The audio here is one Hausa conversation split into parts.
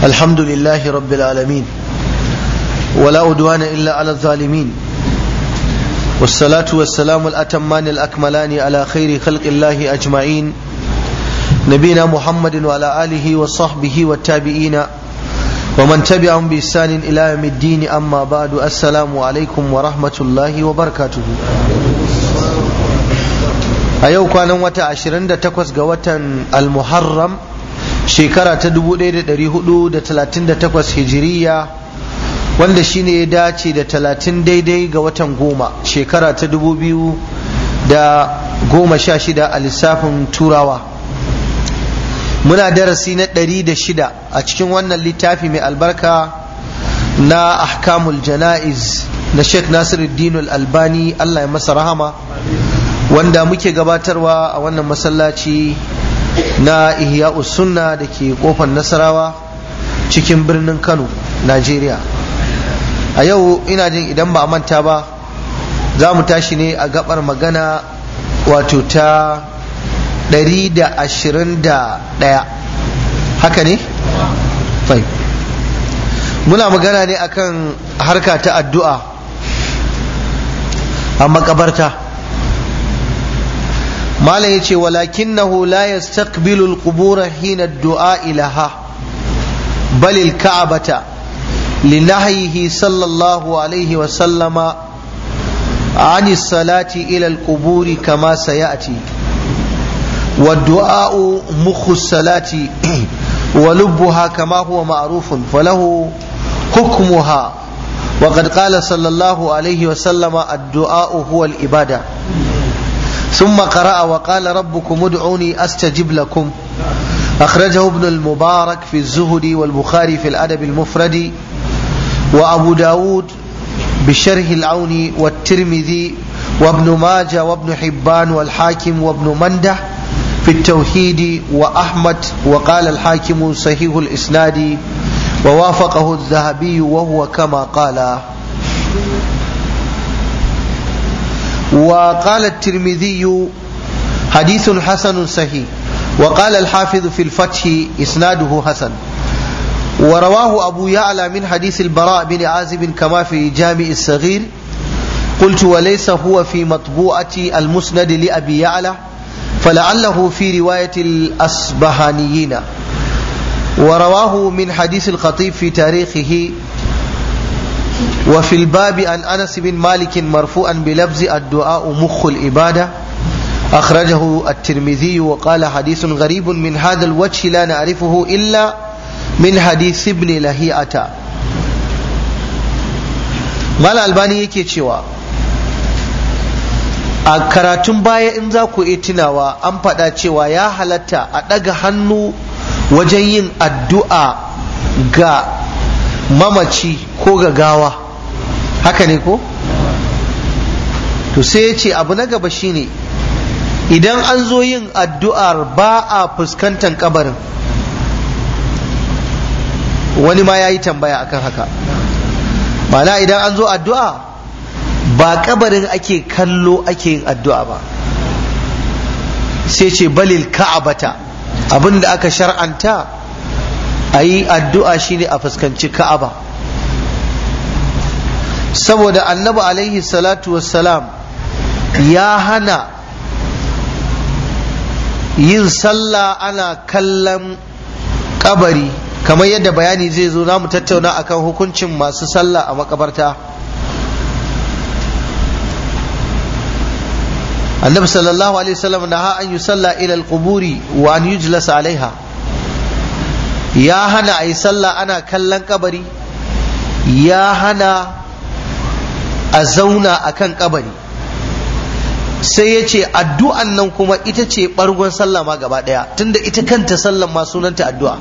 الحمد لله رب العالمين ولا أدوان إلا على الظالمين والصلاة والسلام الأتمان الأكملان على خير خلق الله أجمعين نبينا محمد وعلى آله وصحبه والتابعين ومن تبعهم بإحسان إلى يوم الدين أما بعد السلام عليكم ورحمة الله وبركاته a yau kwanan wata 28 ga watan al-muharram shekara ta 1438 hijiriya wanda shine ya dace da 30 daidai ga watan goma shekara ta 2016 a lissafin turawa muna darasi na 106 a cikin wannan littafi mai albarka na ahkamul jana'iz na sheikh nasiruddin al-albani allah ya masa rahama wanda muke gabatarwa a wannan masallaci na ihya sunna da ke kofar nasarawa cikin birnin kano najeriya a yau ina jin idan ba a manta ba za mu tashi ne a gabar magana wato ta 121 haka ne? fai muna magana ne akan harka ta addu'a a makabarta malam yace walakinahu la yastaqbilu al-qubur hina ad-du'a ilaha bal al-ka'bata linahyihi sallallahu alayhi wa sallama عن الصلاة إلى القبور كما سيأتي والدعاء مخ الصلاة ولبها كما هو معروف فله حكمها وقد قال صلى الله عليه وسلم الدعاء هو الإبادة ثم قرأ وقال ربكم ادعوني أستجب لكم أخرجه ابن المبارك في الزهد والبخاري في الأدب المفرد وأبو داود بشرح العون والترمذي وابن ماجة وابن حبان والحاكم وابن منده في التوحيد وأحمد وقال الحاكم صحيح الإسناد ووافقه الذهبي وهو كما قال وقال الترمذي حديث حسن صحيح وقال الحافظ في الفتح إسناده حسن ورواه أبو يعلى من حديث البراء بن عازب كما في جامع الصغير قلت وليس هو في مطبوعة المسند لأبي يعلى فلعله في رواية الأصبهانيين ورواه من حديث الخطيب في تاريخه وفي الباب عن انس بن مالك مرفوعا بلفظ الدعاء مخ العباده اخرجه الترمذي وقال حديث غريب من هذا الوجه لا نعرفه الا من حديث ابن لهيئه mal albani yake cewa a karatun baya in za ku iya tunawa an faɗa cewa ya halatta a ɗaga hannu wajen yin addu'a ga mamaci ko ga gawa haka ne ko to sai ya ce abu na gaba shine idan an zo yin addu'ar ba a fuskantar kabarin wani ma ya yi tambaya akan haka mana idan an zo addu'a ba kabarin ake kallo ake yin addu'a ba sai ce balil ka'abata abin da aka shar'anta a yi addu'a shine a fuskanci ka'aba saboda annabi alaihi salatu wassalam ya hana yin sallah ana kallon kabari kamar yadda bayani zai zo mu tattauna akan hukuncin masu sallah a makabarta annabi sallallahu alaihi wasallam na an yi sallah ila al-quburi wa an yujlasa alaiha ya hana a yi sallah ana kallon kabari ya hana a zauna a kan kabari sai ya ce addu'an nan kuma ita ce ɓargon sallah ma gaba ɗaya tunda ita kanta sallah ma sunanta addu'a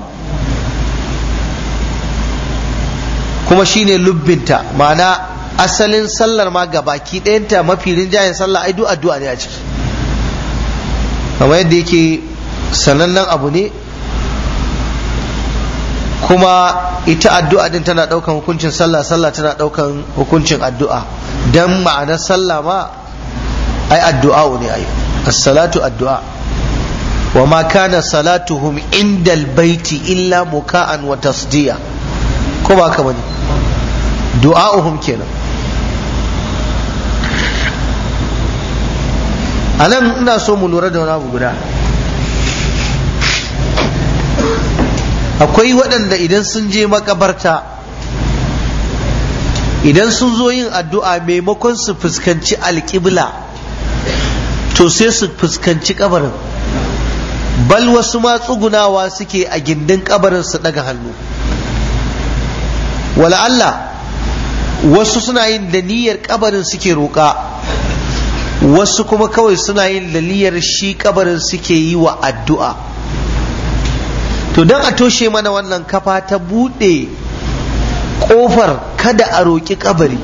kuma shine lubbinta ma'ana asalin sallar ma gabaki ɗayanta mafi rinjayen sallah ai duk addu'a ne a ciki kamar yadda yake sanannen abu ne kuma ita addu'a din tana daukan hukuncin sallah sallah tana daukan hukuncin addu'a dan ma'anar sallah ma ai addu'a ne ai as-salatu addu'a wa ma kana salatuhum indal baiti illa muka'an wa tasdiya ko ba ka bane du'a'uhum kenan anan ina so mu lura da wani abu guda akwai waɗanda idan sun je makabarta idan sun zo yin addu'a maimakon su fuskanci alƙibla to sai su fuskanci kabarin bal wasu ma tsugunawa suke a gindin kabarin su daga hannu wala Allah wasu suna yin da niyyar kabarin suke roƙa wasu kuma kawai suna yin da niyyar shi kabarin suke yi wa addu'a to don a toshe mana wannan kafa ta buɗe ƙofar kada a roƙi kabari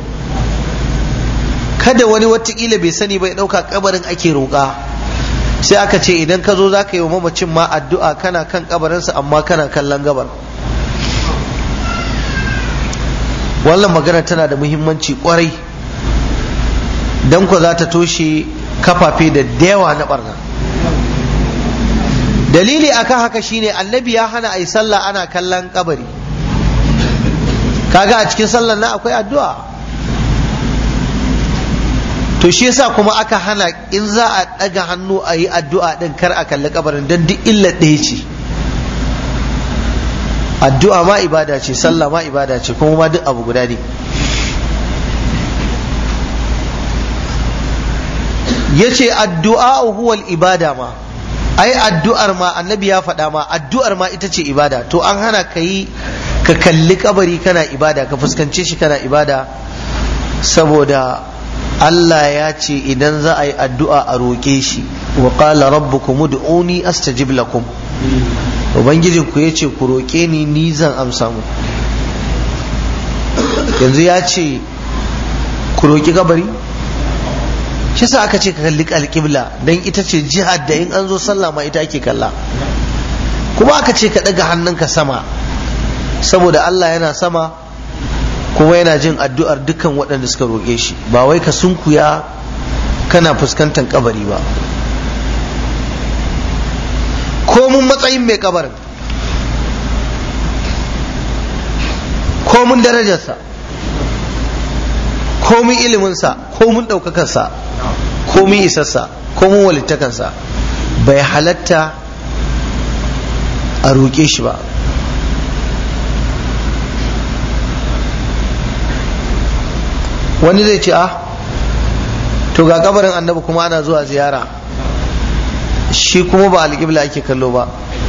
kada wani watakila bai sani bai ɗauka kabarin ake roƙa sai aka ce idan ka zo za ka yi wa mamacin ma addu'a kana kan kabarinsa amma kana kallon gabar wannan magana tana da muhimmanci kwarai don ku za ta toshe kafafe da yawa na barna dalili akan haka shine annabi ya hana a yi sallah ana kallon kabari kaga a cikin sallar na akwai addu'a to shi yasa kuma aka hana in za a ɗaga hannu a yi addu'a ɗin kar a kalli kabarin don duk illa ɗaya ce addu'a ma ibada ce sallah ma ibada ce kuma ma duk abu guda ne ya ce addu'a huwal ibada ma ai addu'ar ma annabi ya faɗa ma addu'ar ma ita ce ibada to an hana ka yi ka kalli kabari kana ibada ka fuskance shi kana ibada saboda Allah ya ce idan za a yi addu'a a roƙe shi wa qala rabbukum ud'uni astajib lakum ubangijin ku yace ku roƙe ni ni zan amsa mu yanzu ya ce ku roƙi kabari shi sa aka ce ka kalli alƙibla don ita ce jihar da in an zo sallah ma ita ake kalla kuma aka ce ka ɗaga hannunka sama saboda Allah yana sama kuma yana jin addu'ar dukkan waɗanda suka roƙe shi ba wai ka sunkuya kana fuskantar kabari ba komun matsayin mai kabarin komun darajarsa komun iliminsa komun ɗaukakarsa komun isarsa komun walittakansa bai halatta a roƙe shi ba wani zai ce a to ga kabarin annabi kuma ana zuwa ziyara shi kuma ba alƙibla ake kallo ba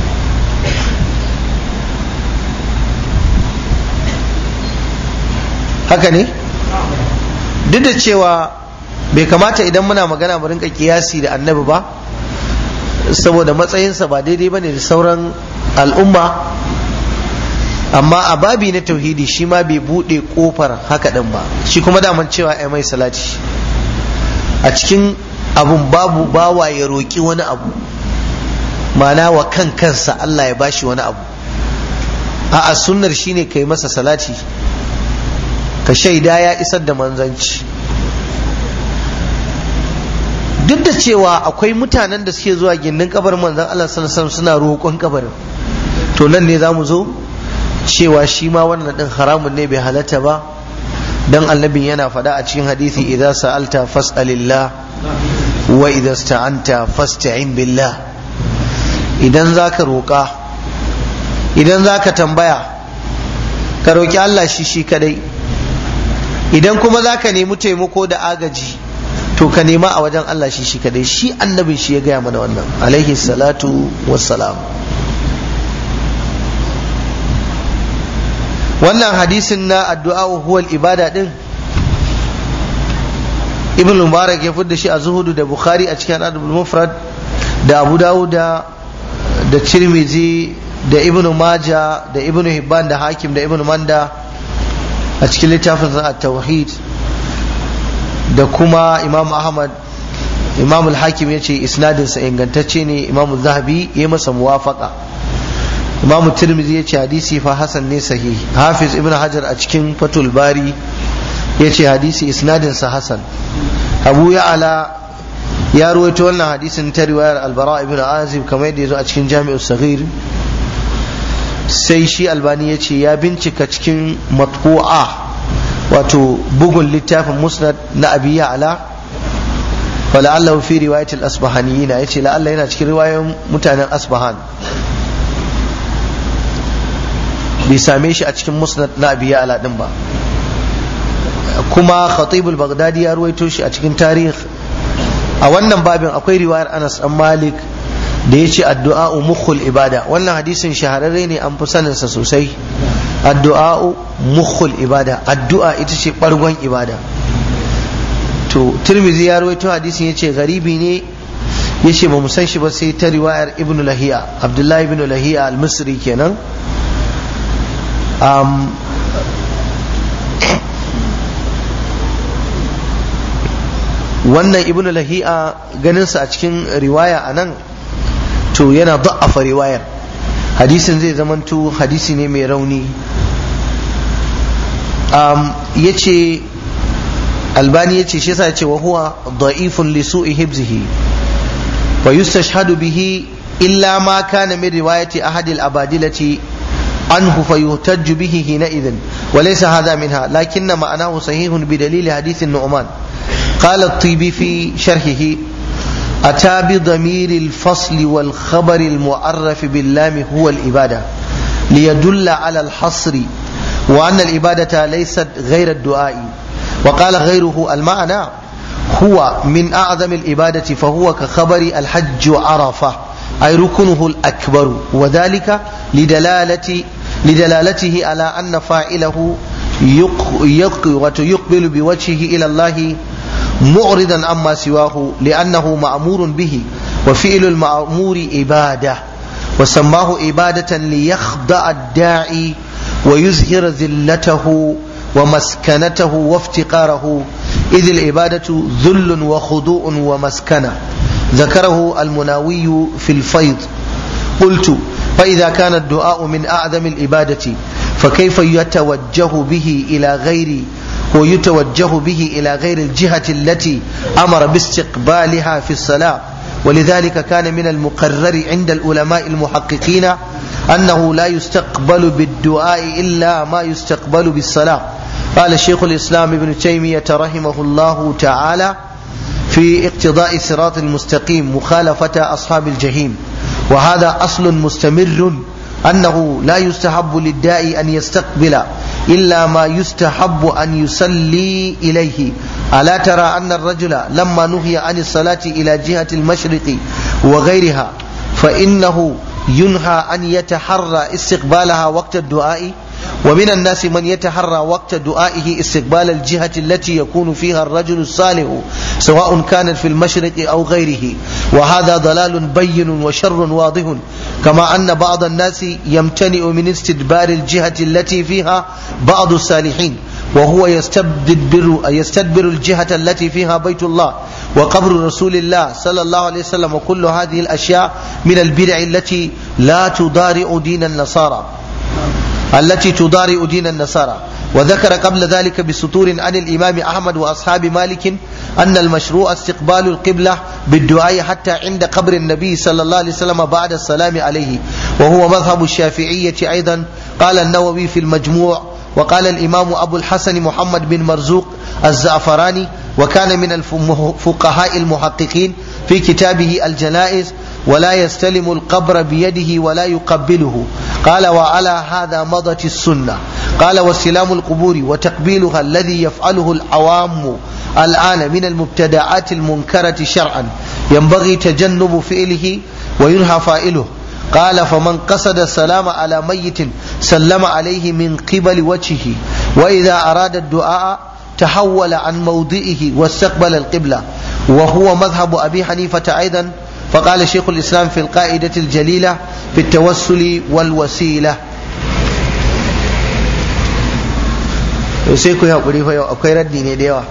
haka ne duk da cewa bai kamata idan muna magana mu rinka kiyasi da annabi ba saboda matsayinsa ba daidai ba ne da sauran al'umma amma a babi na tauhidi shi ma bai buɗe ƙofar haka ɗin ba shi kuma daman cewa ai mai salati a cikin abun babu bawa ya roƙi wani abu mana wa kan kansa Allah ya bashi wani abu a sunnar shine kai masa salati ka shaida ya isar da manzanci duk da cewa akwai mutanen da suke zuwa gindin kabarin manzan Allah sallallahu suna roƙon kabarin to nan ne za mu zo cewa shi ma wannan din haramun ne bai halatta ba dan annabin yana faɗa a cikin hadisi idza sa'alta fas'alillah wa idza sta'anta fasta'in billah idan zaka roƙa idan zaka tambaya ka roƙi Allah shi shi kadai idan kuma zaka nemi taimako da agaji to ka nema a wajen Allah shi shi kadai shi annabin shi ya gaya mana wannan alaihi salatu wassalam wannan hadisin na addu'a huwal ibada din ibn mubarak ya fidda shi a zuhudu da bukhari a cikin adabul mufrad da abu dawud da da tirmizi da ibn maja da ibn hibban da hakim da ibn manda a cikin littafin at-tauhid da kuma imam ahmad imam al-hakim ya ce isnadinsa ingantacce ne imam zahabi ya masa muwafaka imam tirmidhi ya ce hadisi fa hasan ne sahihi hafiz ibn hajar a cikin fatul bari ya ce hadisi isnadinsa hasan abu ya'ala ya ruwaito wannan hadisin ta riwayar albara ibn azib kamar yadda ya zo a cikin jami'u saghir sai shi albani ya ce ya bincika cikin matbu'a wato bugun littafin musnad na abi ya'la fala'allahu fi riwayat al-asbahaniyin ya ce la'alla yana cikin riwayoyin mutanen asbahan bai same shi a cikin musnad na abi ya'la din ba kuma khatib al-baghdadi ya ruwaito shi a cikin tarih a wannan babin akwai riwayar Anas dan Malik da ya ce addu'a mukhul ibada wannan hadisin shahararre ne an fi saninsa sosai addu'a mukhul ibada addu'a ita ce bargon ibada to turmizi ya rawaito hadisin ya ce garibi ne ya ce ba mu san shi ba sai ta riwayar ibn lahiya abdullahi ibn lahiya al-misri kenan wannan ibn lahiya ganinsa a cikin riwaya a nan to yana da'afa riwayar hadisin zai zamanto hadisi ne mai rauni ya ce albani ya ce shi yasa ce wa huwa da'ifun li su'i hibzihi wa yustashhadu bihi illa ma kana min riwayati ahad al-abadilati عنه فيهتج به حينئذ وليس هذا منها لكن معناه صحيح بدليل حديث النعمان قال الطيبي في شرحه أتى بضمير الفصل والخبر المعرف باللام هو الإبادة ليدل على الحصر وأن الإبادة ليست غير الدعاء وقال غيره المعنى هو من أعظم الإبادة فهو كخبر الحج عرفة أي ركنه الأكبر وذلك لدلالة لدلالته على أن فاعله يقبل بوجهه إلى الله معرضا عما سواه لأنه مأمور به وفعل المأمور عبادة وسماه عبادة ليخضع الداعي ويزهر ذلته ومسكنته وافتقاره إذ العبادة ذل وخضوع ومسكنة ذكره المناوي في الفيض قلت فإذا كان الدعاء من أعظم العبادة فكيف يتوجه به إلى غير ويتوجه به إلى غير الجهة التي أمر باستقبالها في الصلاة ولذلك كان من المقرر عند العلماء المحققين أنه لا يستقبل بالدعاء إلا ما يستقبل بالصلاة قال الشيخ الإسلام ابن تيمية رحمه الله تعالى في اقتضاء الصراط المستقيم مخالفة أصحاب الجحيم وهذا أصل مستمر أنه لا يستحب للداعي أن يستقبل إلا ما يستحب أن يصلي إليه ألا ترى أن الرجل لما نهي عن الصلاة إلى جهة المشرق وغيرها فإنه ينهى أن يتحرى استقبالها وقت الدعاء ومن الناس من يتحرى وقت دعائه استقبال الجهة التي يكون فيها الرجل الصالح سواء كانت في المشرق أو غيره وهذا ضلال بين وشر واضح كما أن بعض الناس يمتنع من استدبار الجهة التي فيها بعض الصالحين وهو يستدبر يستدبر الجهة التي فيها بيت الله وقبر رسول الله صلى الله عليه وسلم وكل هذه الأشياء من البدع التي لا تضارع دين النصارى التي تضارع دين النصارى وذكر قبل ذلك بسطور عن الإمام أحمد وأصحاب مالك أن المشروع استقبال القبلة بالدعاء حتى عند قبر النبي صلى الله عليه وسلم بعد السلام عليه وهو مذهب الشافعية أيضا قال النووي في المجموع وقال الإمام أبو الحسن محمد بن مرزوق الزعفراني وكان من الفقهاء المحققين في كتابه الجنائز ولا يستلم القبر بيده ولا يقبله قال وعلى هذا مضت السنة قال واستلام القبور وتقبيلها الذي يفعله العوام الآن من المبتدعات المنكرة شرعا ينبغي تجنب فعله وينهى فاعله قال فمن قصد السلام على ميت سلم عليه من قبل وجهه وإذا أراد الدعاء تحول عن موضعه واستقبل القبلة وهو مذهب أبي حنيفة أيضا فقال شيخ الإسلام في القاعدة الجليلة في التوسل والوسيلة sai ku haƙuri fa yau akwai raddi ne da yawa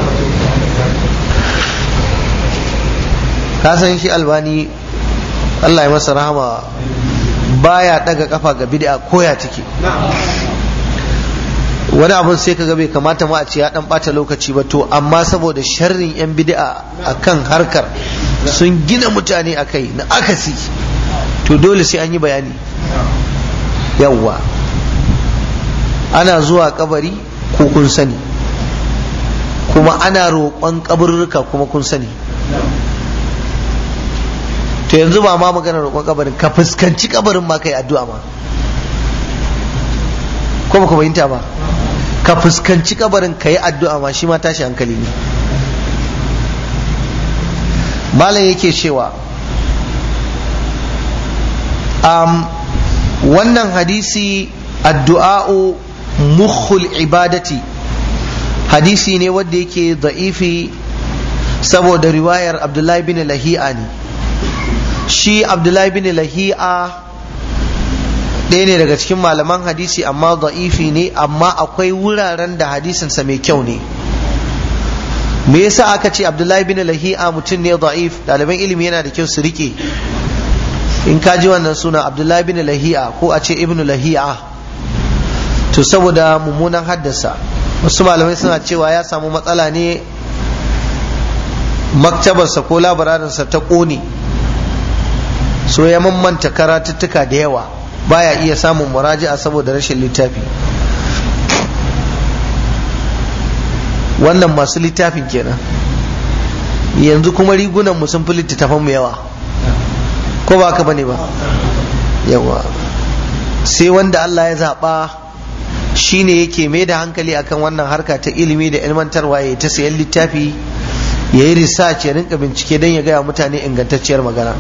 ka san shi albani Allah ya masa rahama baya daga kafa ga bid'a koya take wani abun sai kaga bai kamata ma a ce ya dan bata lokaci ba to amma saboda sharrin yan bid'a akan harkar sun gina mutane akai na akasi to dole sai an yi bayani yawwa ana zuwa kabari ko kun sani kuma ana roƙon kaburruka kuma kun sani to yanzu ba ma magana roƙon kabarin ka fuskanci kabarin ma kai addu'a ma ko ba ku fahimta ba ka fuskanci kabarin ka yi addu'a ma shi ma tashi hankali ne malam yake cewa um, wannan hadisi addu'a'u mukhul ibadati hadisi ne wanda yake da'ifi saboda riwayar abdullahi bin lahi'a ne shi abdullahi bin lahi'a ɗaya ne daga cikin malaman hadisi amma da'ifi ne amma akwai wuraren da hadisinsa mai kyau ne me yasa aka ce abdullahi bin lahi'a mutum ne da'if ɗaliban ilimi yana da kyau su rike in ka ji wannan suna abdullahi bin lahi'a ko a ce ibnu lahi'a to saboda mummunan haddasa wasu malamai suna cewa ya samu matsala ne maktabarsa ko labararinsa ta ƙone so ya mammanta karatuttuka da yawa baya iya samun muraji'a saboda rashin littafi wannan masu littafin kenan yanzu kuma rigunan mu sun fi littattafan mu yawa ko ba ka bane ba yawa sai wanda Allah ya zaɓa shine yake mai da hankali akan wannan harka ta ilimi da ilmantarwa ya ta sayan littafi ya yi research ya rinka bincike don ya gaya mutane ingantacciyar magana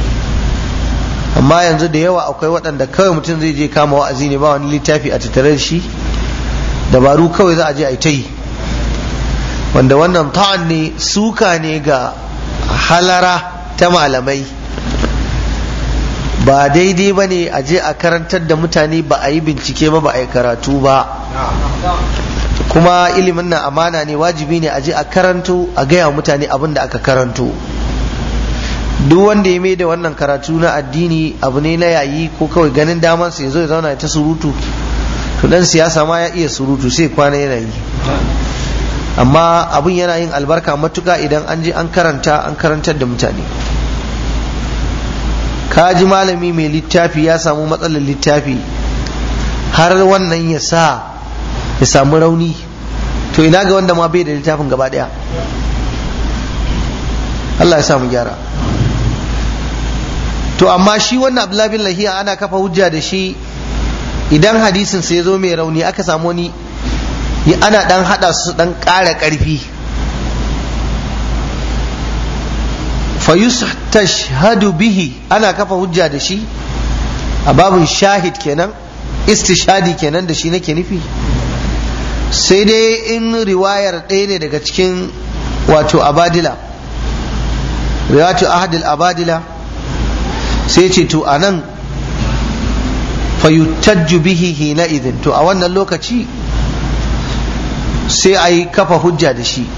amma yanzu da yawa akwai waɗanda kawai mutum zai je kama wa'azi ne ba wani littafi a tattare da shi dabaru kawai za a je a yi ta yi wanda wannan ta'an ne suka ne ga halara ta malamai ba daidai ba ne a je a karantar da mutane ba a yi bincike ba ba a yi karatu ba kuma ilimin nan amana ne wajibi ne a je a karanto a gaya mutane abin da aka karanto duk wanda ya mai da wannan karatu na addini abu ne na yayi ko kawai ganin damansa ya zo ya zauna ta surutu to dan siyasa ma ya iya surutu sai kwana yana yi amma abin yana yin albarka matuka idan an je an karanta an karantar da mutane ka ji malami mai littafi ya samu matsalar littafi har wannan ya sa ya samu rauni to ina ga wanda ma bai da littafin gaba daya Allah ya samu gyara to amma shi wannan abdullahi bin lahiya ana kafa hujja da shi idan hadisin sai ya zo mai rauni aka samu wani ana dan hada su dan ƙara ƙarfi fayustashhadu bihi ana kafa hujja da shi a babin shahid kenan istishadi kenan da shi nake nufi sai dai in riwayar ɗaya ne daga cikin wato abadila riwayatu ahadil abadila sai ce to a nan fayutajju bihi hina idin to a wannan lokaci sai a yi kafa hujja da shi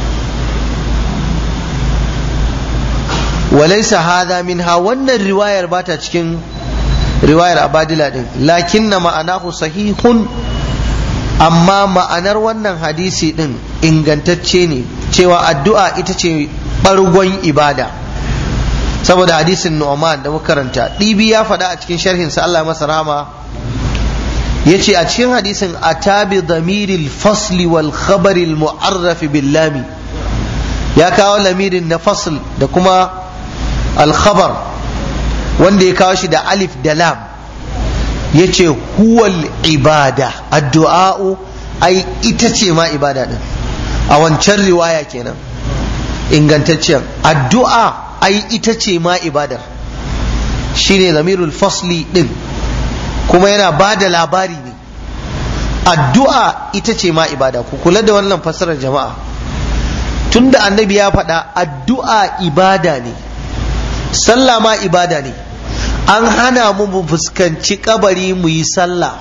walaisa hada minha wannan riwayar bata cikin riwayar abadila din lakin na ma'anahu sahihun amma ma'anar wannan hadisi din ingantacce ne cewa addu'a ita ce ɓargon ibada saboda hadisin Nu'man da muka karanta ɗibi ya faɗa a cikin sharhin sa Allah masa rahama yace a cikin hadisin atabi dhamiril fasli wal khabaril mu'arraf bil lami ya kawo lamirin na fasl da kuma al khabar wanda ya kawo shi da alif da lam yace huwal ibada addu'a'u ai ita ce ma ibada din a wancan riwaya kenan ingantacciyar addu'a ai ita ce ma ibadar shine zamirul fasli din kuma yana ba da labari ne addu'a ita ce ma ibada ku kula da wannan fassarar jama'a tunda annabi ya faɗa addu'a ibada ne sallah ma ibada ne an hana mu mu fuskanci kabari mu yi sallah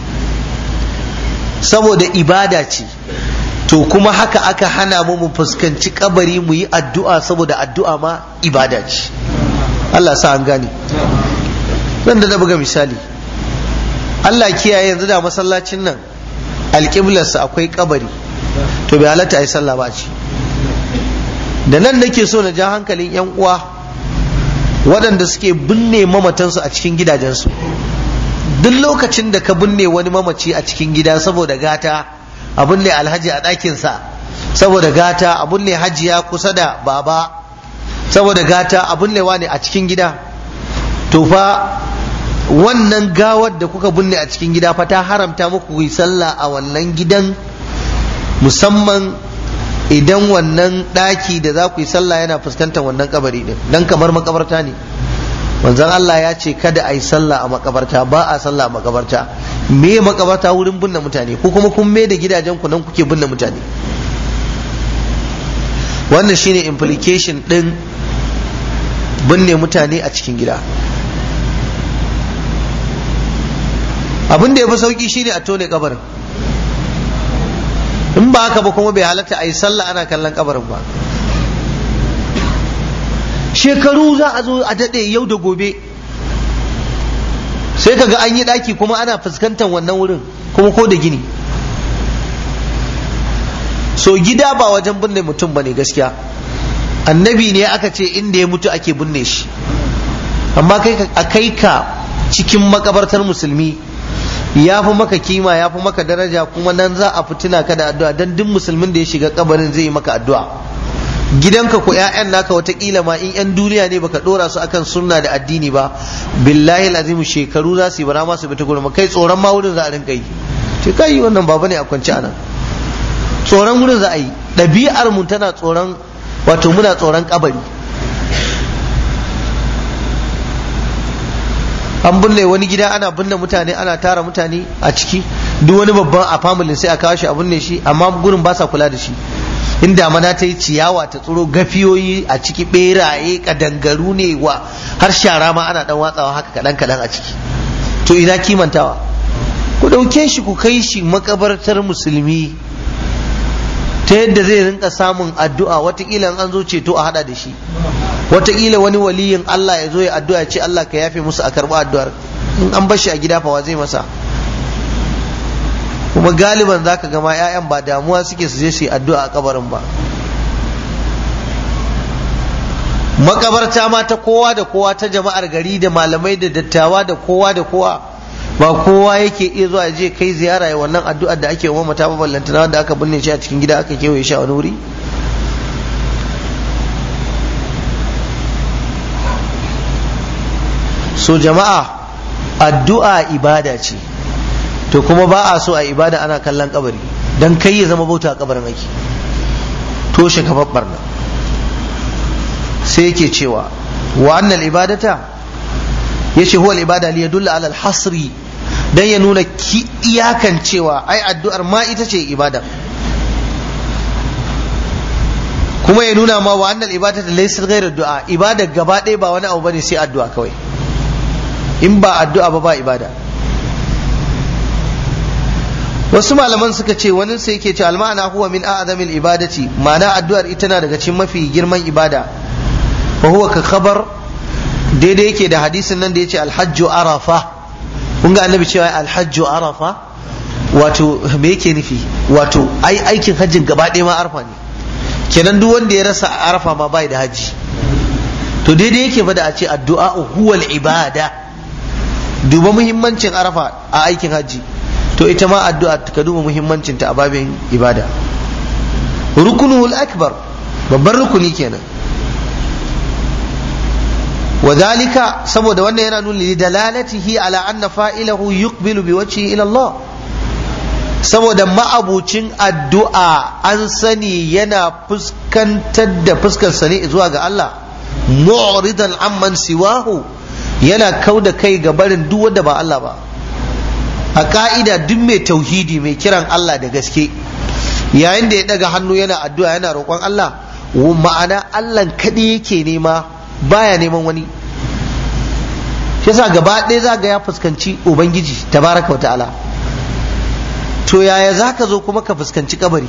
saboda ibada ce to kuma haka aka hana mu mu fuskanci kabari mu yi addu'a saboda addu'a ma ibada ce Allah sa an gane zan da buga misali Allah kiyaye yanzu da masallacin nan alƙiblarsa akwai kabari to bai halatta a yi sallah ba ci da nan nake so na ja hankalin 'yan uwa waɗanda suke binne mamatansu a cikin gidajensu duk lokacin da ka binne wani mamaci a cikin gida saboda gata a binne alhaji a ɗakinsa saboda gata a binne hajiya kusa da baba saboda gata a binnewa ne a cikin gida to fa wannan gawar da kuka binne a cikin gida fa ta haramta muku yi sallah a wannan gidan musamman idan wannan ɗaki da za ku yi sallah yana fuskantar wannan kabari din dan kamar makabarta ne manzon Allah ya ce kada a yi sallah a makabarta ba a sallah a makabarta me makabarta wurin binne mutane ko kuma kun me da gidajen ku nan kuke binne mutane wannan shine implication din binne mutane a cikin gida abin da ya fi sauki shine a tone kabarin in ba haka ba kuma bai halatta a yi sallah ana kallon kabarin ba shekaru za a zo a daɗe yau da gobe sai kaga an yi ɗaki kuma ana fuskantar wannan wurin kuma ko da gini so gida ba wajen binne mutum ba ne gaskiya annabi ne aka ce inda ya mutu ake binne shi amma kai a kai ka cikin makabartar musulmi ya fi maka kima ya fi maka daraja kuma nan za a fitina ka da addu'a don duk musulmin da ya shiga kabarin zai yi maka addu'a gidanka ko ƴaƴan naka watakila ma in ƴan duniya ne baka dora su akan sunna da addini ba billahi azim shekaru za su yi bara ma su bi ta gurin kai tsoron ma wurin za a rinka yi ce kai wannan baba ne a kwance anan tsoron wurin za a yi ɗabi'ar mu tana tsoron wato muna tsoron kabari an binne wani gida ana binne mutane ana tara mutane a ciki duk wani babban a familin sai a kawo shi a binne shi amma gurin ba sa kula da shi in damana ta yi ciyawa ta tsoro gafiyoyi a ciki beraye kadangaru ne wa har shara ma ana dan watsawa haka kadan kadan a ciki to ina kimantawa ku dauke shi ku kai shi makabartar musulmi ta yadda zai rinka samun addu'a watakila an zo ceto a hada da shi watakila wani waliyin Allah ya zo ya addu'a ya ce Allah ka yafe musu a karɓi addu'ar in an bar shi a gida fa wa zai masa kuma galiban za ka gama 'ya'yan ba damuwa suke su je su yi addu'a a kabarin ba makabarta ma ta kowa da kowa ta jama'ar gari da malamai da dattawa da kowa da kowa ba kowa yake iya zuwa je kai ziyara ya wannan addu'ar da ake wa mata ballantana wanda aka binne shi a cikin gida aka kewaye shi a wani wuri so jama'a addu'a ibada ce to kuma ba a so a ibada ana kallon kabari dan kai ya zama bauta a kabarin ake toshe kafar barna sai yake cewa wa annal ibadata yace huwa al-ibada li yadulla ala al-hasri dan ya nuna ki iyakan cewa ai addu'ar ma ita ce ibada kuma ya nuna ma wa annal ibadata laysa ghayra du'a ibada gaba ɗaya ba wani abu bane sai addu'a kawai in ba addu'a ba ba ibada wasu malaman suka ce wani sai yake ce alma'ana huwa min a'zamil ibadati ma'ana addu'ar ita na daga cikin mafi girman ibada wa huwa ka khabar daidai yake da hadisin nan da yace alhajju arafa kun ga annabi cewa alhajju arafa wato me yake nufi wato ai aikin hajjin gaba ɗaya ma arafa ne kenan duk wanda ya rasa arafa ma bai da haji to daidai yake fa da a ce addu'a huwal ibada duba muhimmancin arafa a aikin hajji to ita ma addu'a ka duba muhimmancin ta a babin ibada rukunuhul akbar babban rukuni kenan wadhalika saboda wannan yana nuna li dalalatihi ala anna fa'ilahu yuqbilu bi wajhihi ila Allah saboda ma'abucin addu'a an sani yana fuskantar da fuskarsa ne zuwa ga Allah mu'ridan amman siwahu yana kau da kai ga barin duk wanda ba Allah ba a ka'ida duk mai tauhidi mai kiran Allah da gaske yayin da ya daga hannu yana addu'a yana roƙon Allah ma'ana Allah kaɗai yake nema baya neman wani yasa gaba ɗaya za ga ya fuskanci ubangiji tabaraka wa ta'ala to yaya za ka zo kuma ka fuskanci kabari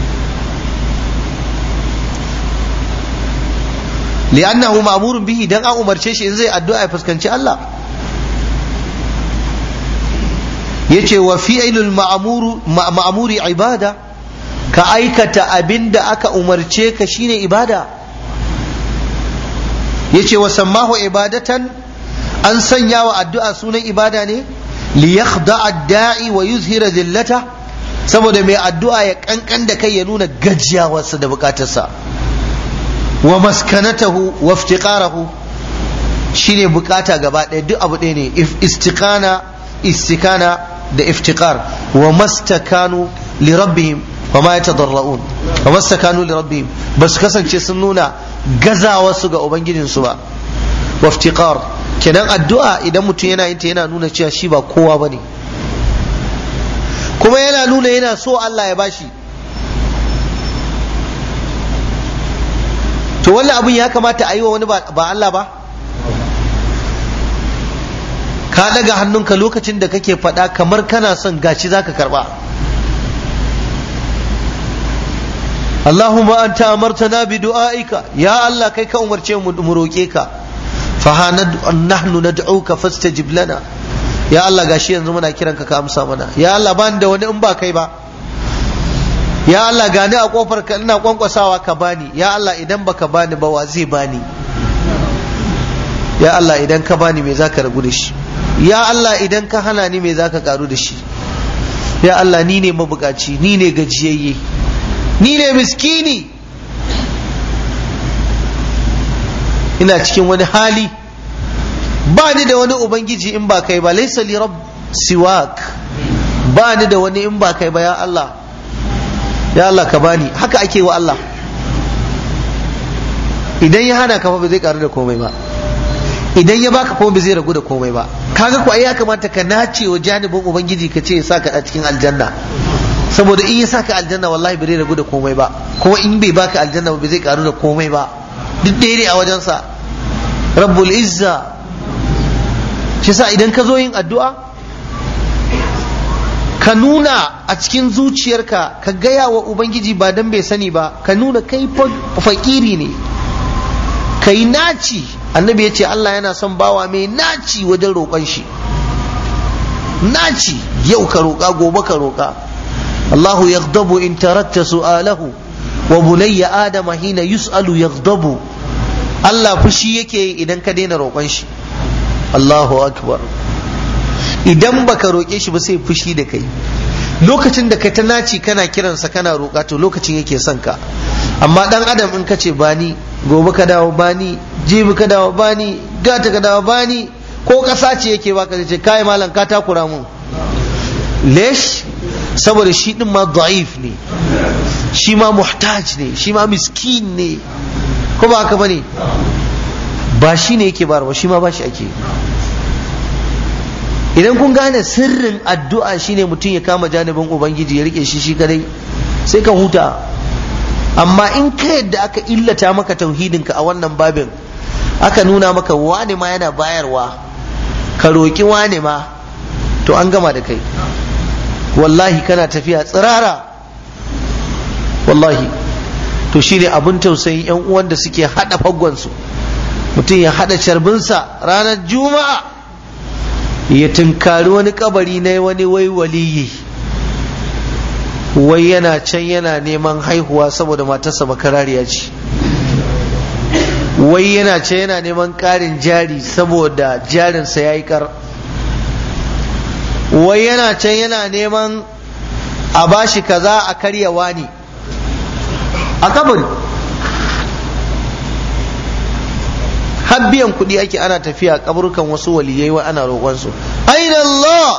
li'annahu ma'murun bihi dan an umarce shi in zai addu'a ya fuskanci Allah yace wa fi'lul ma'muri ibada ka aikata abin da aka umarce ka shine ibada yace wa sammahu ibadatan an sanya wa addu'a sunan ibada ne li yakhda'a da'i wa yuzhira zillata saboda mai addu'a ya kankan da kai ya nuna gajiyawarsa da bukatarsa wa maskanatahu wa iftiqarahu shine bukata gaba ɗaya duk abu ɗaya ne istiqana istikana da iftiqar wa mastakanu li rabbihim wa ma yatadarraun wa mastakanu li rabbihim bas kasance sun nuna gazawarsu ga ubangijinsu ba wa iftiqar kenan addu'a idan mutum yana yin ta yana nuna cewa shi ba kowa bane kuma yana nuna yana so Allah ya bashi to wannan abin ya kamata a yi wa wani ba Allah ba ka daga hannunka lokacin da kake faɗa kamar kana son gashi zaka karba Allahumma anta amartana bi du'aika ya Allah kai ka umarce mu mu roke ka fa nahnu nad'uka fastajib lana ya Allah gashi yanzu muna kiranka ka amsa mana ya Allah ban da wani in ba kai ba ya Allah gani a kofar ka ina kwankwasawa ka bani ya Allah idan baka bani ba wa zai bani ya Allah idan ka bani me zaka ragu da shi ya Allah idan ka hana ni me zaka karu da shi ya Allah ni ne mabukaci ni ne gajiyayye ni ne miskini ina cikin wani hali ba ni da wani ubangiji in ba kai ba laisa li rabb siwak ba ni da wani in ba kai ba ya Allah ya Allah ka bani haka ake wa Allah idan ya hana ka fa ba zai karu da komai ba idan ya baka kuma ba zai ragu da komai ba kaga ko ai ya kamata ka nace wa janibin ubangiji ka ce ya saka a cikin aljanna saboda in ya saka aljanna wallahi bai ragu da komai ba kuma in bai baka aljanna ba zai karu da komai ba duk daidai a wajensa rabbul izza shi sa idan ka zo yin addu'a ka nuna a cikin zuciyarka ka gaya wa ubangiji ba dan bai sani ba ka nuna kai fakiri ne ka yi naci annabi ya ce Allah yana son bawa mai naci wajen roƙon shi naci yau ka roƙa gobe ka roƙa Allahu yaghdabu in taratta su'alahu wa bunayya adama hina yus'alu yaghdabu Allah fushi yake idan ka daina roƙon shi Allahu akbar idan baka roƙe shi ba sai fushi da kai lokacin da ka ta naci kana kiransa kana roƙa to lokacin yake son ka amma dan adam in ka ce bani gobe ka dawo bani jibi ka dawo bani gata ka dawo bani ko ƙasa ce yake baka ce kai malam ka takura mun lesh saboda shi din ma da'if ne shi ma muhtaj ne shi ma miskin ne ko ba haka bane ba shi ne yake bayarwa shi ma ba shi ake idan kun gane sirrin addu'a shine mutum ya kama janibin ubangiji ya rike shi shi kadai sai ka huta amma in ka yadda aka illata maka tauhidinka a wannan babin aka nuna maka wane ma yana bayarwa ka roƙi wane ma to an gama da kai wallahi kana tafiya tsirara wallahi to shine abin tausayin yan uwan da suke hada faggonsu mutum ya hada carbinsa ranar juma'a ya tunkari wani kabari na wani wai waliyi wai yana can yana neman haihuwa saboda matarsa bakarariya ce wai yana can yana neman ƙarin jari saboda jarinsa ya yi kar wai yana can yana neman a bashi kaza a karyawa ne a kabari har biyan kuɗi ake ana tafiya kaburukan wasu waliyai wa ana roƙonsu aina Allah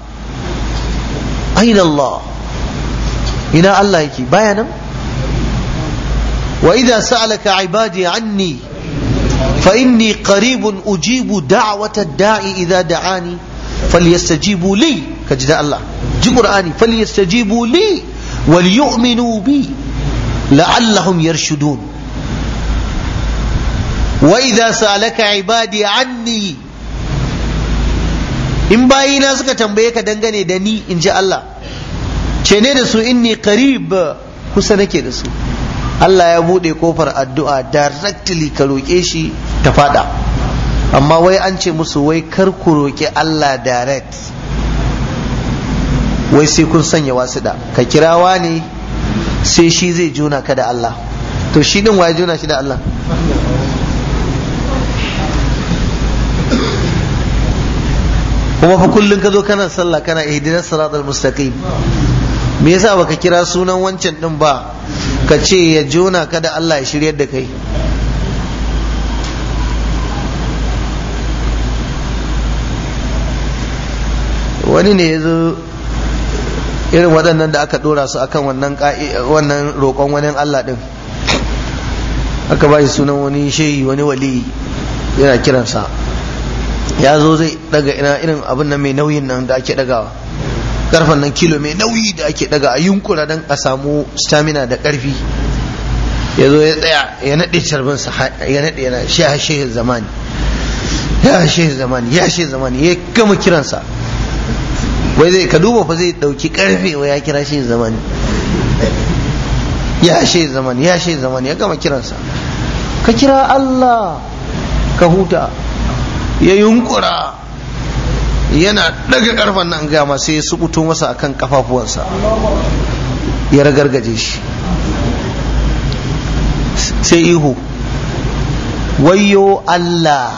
aina Allah ina Allah yake baya nan wa idza sa'alaka ibadi anni fa inni qaribun ujibu da'wata da'i idza da'ani falyastajibu li kaji da Allah ji qur'ani falyastajibu li wal yu'minu bi la'allahum yarshudun wa idza sa'alaka ibadi anni in bayina suka tambaye ka dangane da ni in ji Allah ce ne da su inni qarib kusa nake da su Allah ya bude kofar addu'a directly ka roƙe shi ta fada amma wai an ce musu wai kar ku roƙi Allah direct wai sai kun sanya wasuɗa ka kirawa ne sai shi zai juna ka da Allah to shi din waye juna shi da Allah kuma fa kullun ka zo kana sallah kana ihdinas siratal mustaqim me yasa baka kira sunan wancan din ba ka ce ya jona ka da Allah ya shiryar da kai wani ne ya zo irin waɗannan da aka ɗora su akan wannan wannan roƙon wani Allah ɗin aka ba shi sunan wani shehi wani wali yana kiransa ya zo zai daga ina irin abin nan mai nauyin nan da ake dagawa karfan nan kilo mai nauyi da ake daga a yunkura don a samu stamina da karfi ya zo ya tsaya ya naɗe carbinsa ya naɗe yana shi ya shehin zamani ya shehin zamani ya shehin zamani ya gama kiransa wai zai ka duba fa zai ɗauki karfe wa ya kira shehin zamani ya shehin zamani ya shehin zamani ya gama kiransa ka kira Allah ka huta ya yunkura yana daga karfan nan gama sai ya subuto masa akan kafafuwansa ya ragargaje shi sai ihu wayo Allah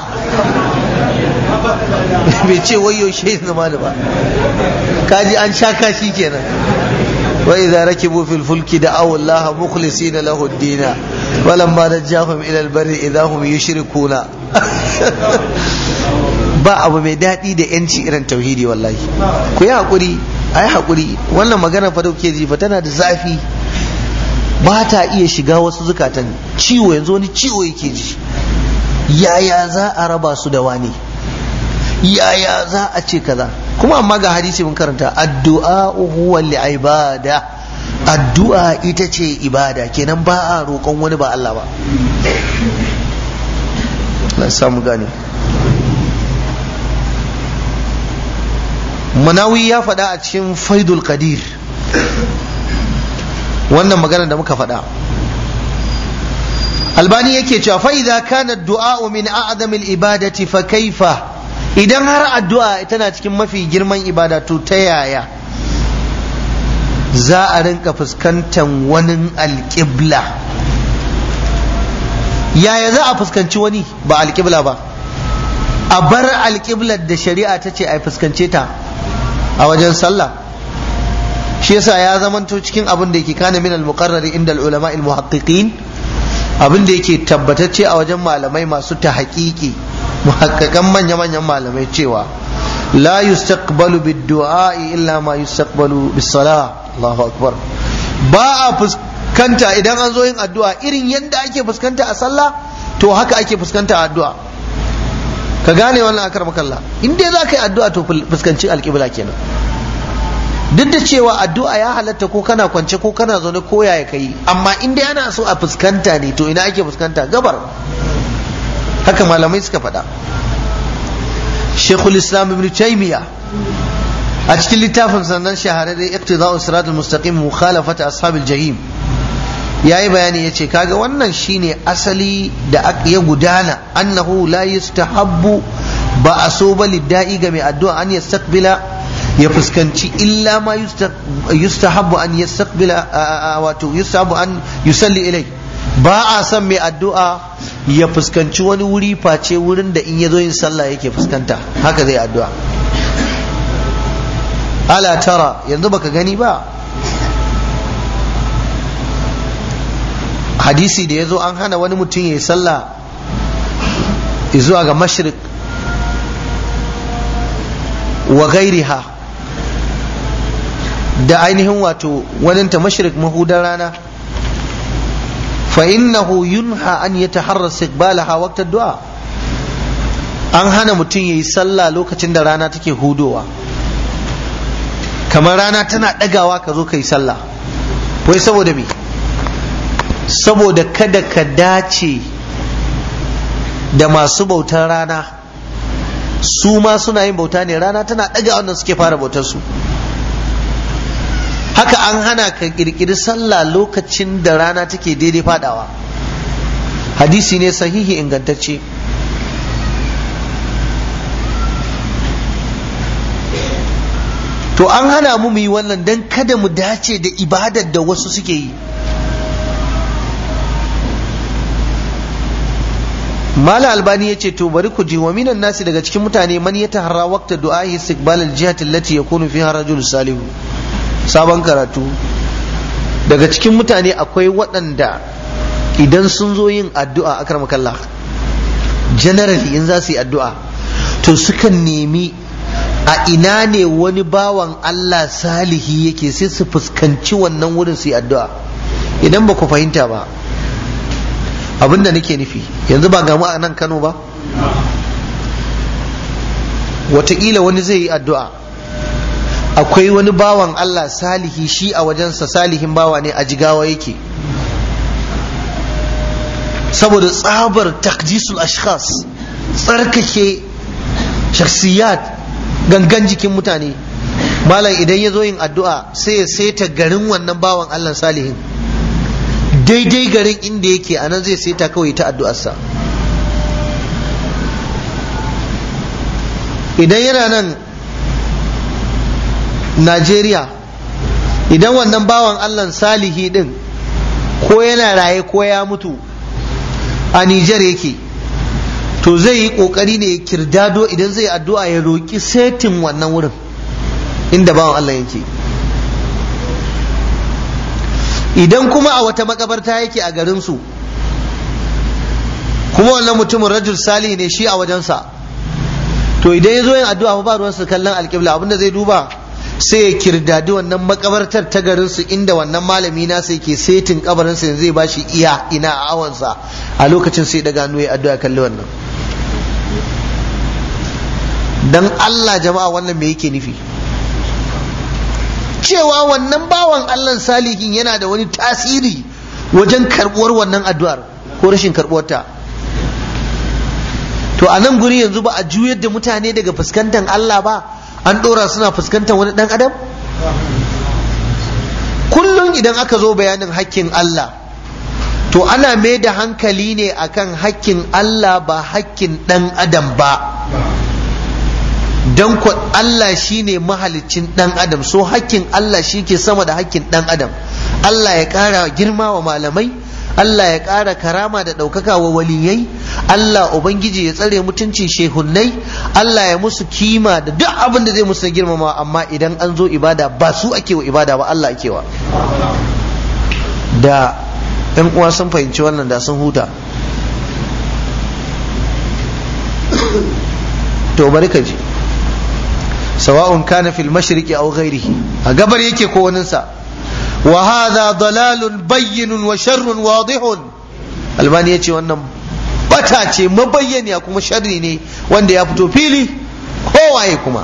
bai ce wayo shi zama da ba kaji an sha kashi kenan وإذا ركبوا في الفلك دعوا الله مخلصين له الدين ولما نجاهم إلى البر إذا هم يشركون ba abu mai daɗi da yanci irin tauhidi wallahi ku yi haƙuri a yi haƙuri wannan magana fa dauke ji fa tana da zafi ba ta iya shiga wasu zukatan ciwo yanzu wani ciwo yake ji yaya za a raba su da wani yaya za a ce kaza kuma amma ga hadisi mun karanta addu'a huwa ibada addu'a ita ce ibada kenan ba a roƙon wani ba Allah ba na samu gane manawi ya faɗa a cikin faidul qadir wannan magana da muka faɗa albani yake cewa fa idza kana ad-du'a min a'zamil ibadati fa kaifa idan har addu'a tana cikin mafi girman ibada to ta yaya za a rinka fuskantar wani alƙibla yaya za a fuskanci wani ba alƙibla ba a bar alƙiblar da shari'a ta ce a fuskance ta a wajen sallah shi yasa ya zamanto cikin abin da yake kana min al-muqarrari inda al-ulama al-muhaqqiqin abin da yake tabbatacce a wajen malamai masu ta haƙiƙi muhakkakan manya-manyan malamai cewa la yustaqbalu bid-du'a illa ma yustaqbalu bis-salah Allahu akbar ba a fuskanta idan an zo yin addu'a irin yadda ake fuskanta a sallah to haka ake fuskanta a addu'a ka gane wannan akar makalla in dai za ka yi addu'a to fuskanci alƙibla kenan duk da cewa addu'a ya halatta ko kana kwance ko kana zaune ko yaya kai amma in dai ana so a fuskanta ne to ina ake fuskanta gabar haka malamai suka faɗa shekul islam ibn taymiya a cikin littafin sannan shahararre iqtida'u siratul mustaqim mukhalafat ashabil jahim yayi bayani yace kaga wannan shine asali da ya gudana annahu la yustahabbu ba a so ba lidda'i ga mai addu'a an yastaqbila ya fuskanci illa ma yustahabbu an yastaqbila wato yustahabbu an yusalli ilai ba a son mai addu'a ya fuskanci wani wuri face wurin da in ya zo yin sallah yake fuskanta haka zai addu'a ala tara yanzu baka gani ba hadisi da ya zo an hana wani mutum ya yi sallah zuwa ga mashrik wa gairiha da ainihin wato waninta mashrik mahudan rana فإنه ينهى أن يتحرى استقبالها وقت الدعاء an hana mutum ya yi sallah lokacin da rana take hudowa kamar rana tana ɗagawa ka zo ka yi sallah wai saboda me saboda kada ka dace da masu bautar rana su ma suna yin bauta ne rana tana ɗaga wanda suke fara bautar su haka an hana ka kirkiri sallah lokacin da rana take daidai fadawa hadisi ne sahihi ingantacce to an hana mu mu yi wannan don kada mu dace da ibadar da wasu suke yi mala albani ya ce to bari ku ji wa minan nasi daga cikin mutane man ya taharra waqta du'a'i istiqbal al-jihati allati yakunu fiha rajul salihu sabon karatu daga cikin mutane akwai waɗanda idan sun zo yin addu'a akramakallah generally in za su yi addu'a to sukan nemi a ina ne wani bawan Allah salihi yake sai su fuskanci wannan wurin su yi addu'a idan ba ku fahimta ba abinda nake nufi yanzu ba gamu a nan Kano ba wataƙila wani zai yi addu'a akwai wani bawan Allah salihi shi a wajensa salihin bawa ne a jigawa yake saboda tsabar takjisul ashkhas tsarkake shakhsiyat gangan jikin mutane malam idan ya zo yin addu'a sai ya saita garin wannan bawan Allah salihin daidai garin inda yake a nan zai saita kawai ta addu'arsa idan yana nan Najeriya idan wannan bawan Allah salihi din ko yana raye ko ya mutu a Nijar yake to zai yi kokari ne ya kirdado idan zai addu'a ya roƙi setin wannan wurin inda bawan Allah yake idan kuma a wata makabarta yake a garinsu kuma wannan mutumin rajul sali ne shi a wajensa to idan ya zo yin addu'a ba ruwansa kallon alƙibla abinda zai duba sai ya kirdadi wannan makabartar ta garinsu inda wannan malami nasa yake setin kabarinsa yanzu zai bashi iya ina a awansa a lokacin sai daga hannu ya addu'a kalli wannan dan Allah jama'a wannan me yake nufi cewa wannan bawan Allah salihin yana da wani tasiri wajen karbuwar wannan addu'ar ko rashin karbuwarta to a nan guri yanzu ba a juyar da mutane daga fuskantar Allah ba an ɗora suna fuskantar wani ɗan adam kullum idan aka zo bayanin hakkin Allah to ana mai da hankali ne akan hakkin Allah ba hakkin ɗan adam ba don ku Allah shine mahalicin ɗan adam so hakkin Allah shi ke sama da hakkin ɗan adam Allah ya ƙara girma wa malamai Allah ya ƙara karama da ɗaukaka wa waliyai Allah Ubangiji ya tsare mutuncin shehunnai Allah ya musu kima da duk abin da zai musu na girmama amma idan an zo ibada ba su ake wa ibada ba Allah ake wa da ‘yan uwa sun fahimci wannan da sun huta to bari ka ji sawa'un kana fil mashriqi aw ghairihi a gabar yake ko waninsa wa hadha dalalun bayyinun wa sharrun wadihun albani yace wannan bata ce mabayyaniya kuma sharri ne wanda ya fito fili kowaye kuma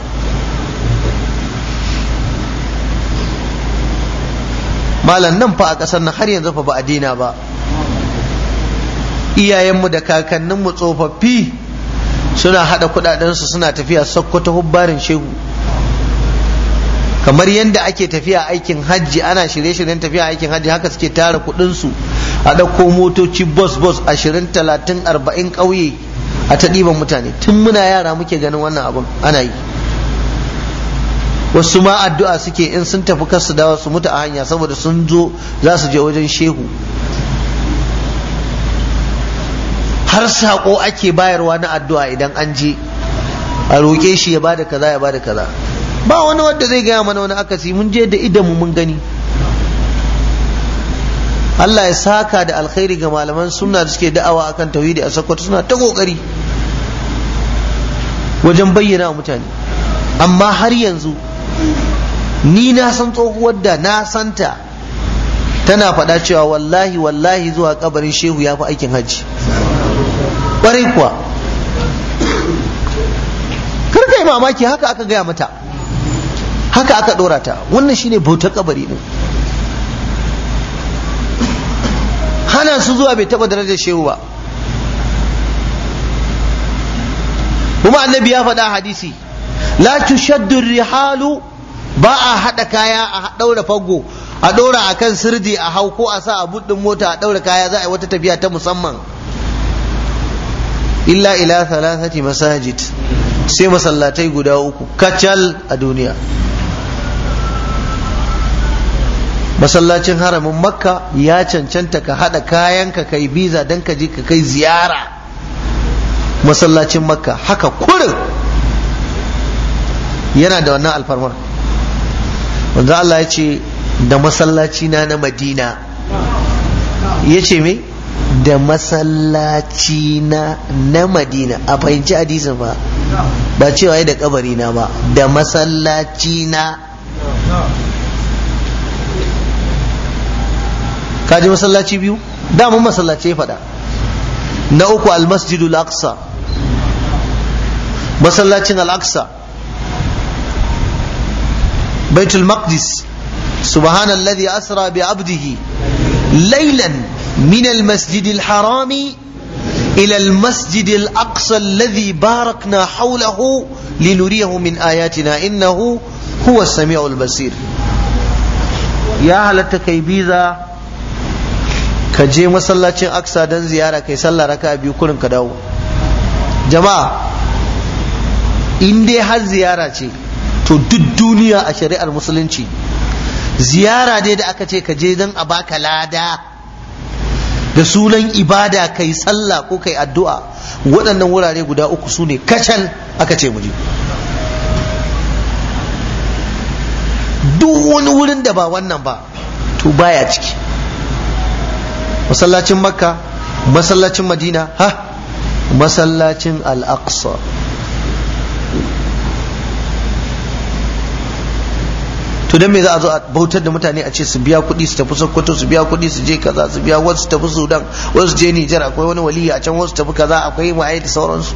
malam nan fa a ƙasar nan har yanzu fa ba a dina ba iyayenmu da kakanninmu tsofaffi suna haɗa kuɗaɗensu suna tafiya sokoto hubbarin shehu kamar yadda ake tafiya aikin hajji ana shirye-shiryen tafiya aikin hajji haka suke tara kuɗinsu a ɗauko motoci bus bus ashirin talatin arba'in ƙauye a ta ɗiban mutane tun muna yara muke ganin wannan abin ana yi wasu ma addu'a suke in sun tafi kasu dawa su mutu a hanya saboda sun zo za su je wajen shehu har saƙo ake bayarwa na addu'a idan an je a roƙe shi ya bada kaza ya bada kaza ba wani wanda zai gaya mana wani akasi mun je da idanmu mun gani Allah ya saka da alkhairi ga malaman sunna da suke da'awa akan tauhidi a sakkwato suna ta kokari wajen bayyana wa mutane amma har yanzu ni na san tsohuwar da na santa tana faɗa cewa wallahi wallahi zuwa kabarin shehu ya fi aikin hajji ƙwarai kuwa kar kai mamaki haka aka gaya mata haka aka ɗora ta wannan shine bautar kabari ne hana su zuwa bai taɓa darajar shehu ba kuma annabi ya faɗa hadisi la tushaddu rihalu ba a haɗa kaya a ɗaura fago a ɗora a kan sirdi a hau ko a sa a buɗin mota a ɗaura kaya za a yi wata tafiya ta musamman illa ila thalathati masajid sai masallatai guda uku kacal a duniya masallacin haramin makka ya cancanta ka haɗa kayanka kai biza don ka je ka kai ziyara masallacin makka haka kurin yana da wannan alfarmar wanda Allah ya ce da masallaci na na madina ya ce me da masallaci na na madina a fahimci hadisin ba ba cewa ya da kabari na ba da masallaci na kaji masallaci biyu damun masallaci ya faɗa na uku almasjidul aqsa masallacin al-aqsa baitul maqdis subhanalladhi asra bi abdihi laylan min al-masjid al-haram ila al-masjid al-aqsa alladhi barakna hawlahu linuriyahu min ayatina innahu huwa as-sami'ul basir ya halatta kai biza ka je masallacin aksa don ziyara kai sallah raka biyu kurin ka dawo jama'a in dai har ziyara ce to duk duniya a shari'ar musulunci ziyara dai da aka ce ka je don a baka lada da sunan ibada kai sallah ko kai addu'a waɗannan wurare guda uku su ne kacal aka ce muje duk wani wurin da ba wannan ba to baya ciki masallacin makka masallacin madina ha masallacin al-aqsa to dan me za a zo a bautar da mutane a ce su biya kuɗi su tafi sokoto su biya kuɗi su je kaza su biya wasu tafi sudan wasu je nijar akwai wani waliyi a can wasu tafi kaza akwai ma'ai da sauransu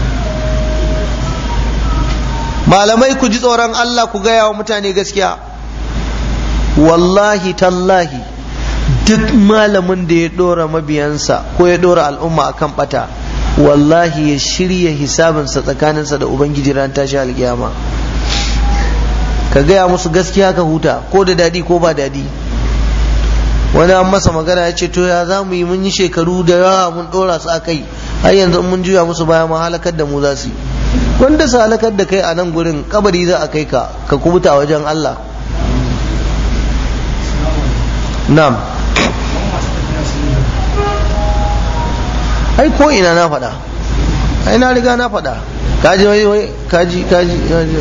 malamai ku ji tsoron allah ku gaya wa mutane gaskiya wallahi tallahi duk malamin da ya dora mabiyansa ko ya dora al'umma akan bata wallahi ya shirya hisabinsa tsakaninsa da ubangiji ran tashi alkiyama ka gaya musu gaskiya ka huta ko da dadi ko ba dadi wani an masa magana ya ce to ya za mu yi mun yi shekaru da yawa mun dora su a kai har yanzu mun juya musu baya ma halakar da mu za su yi wanda su halakar da kai a nan gurin kabari za a kai ka ka kubuta wajen Allah na'am ai ko ina na faɗa ai na riga na faɗa kaji wai wai kaji kaji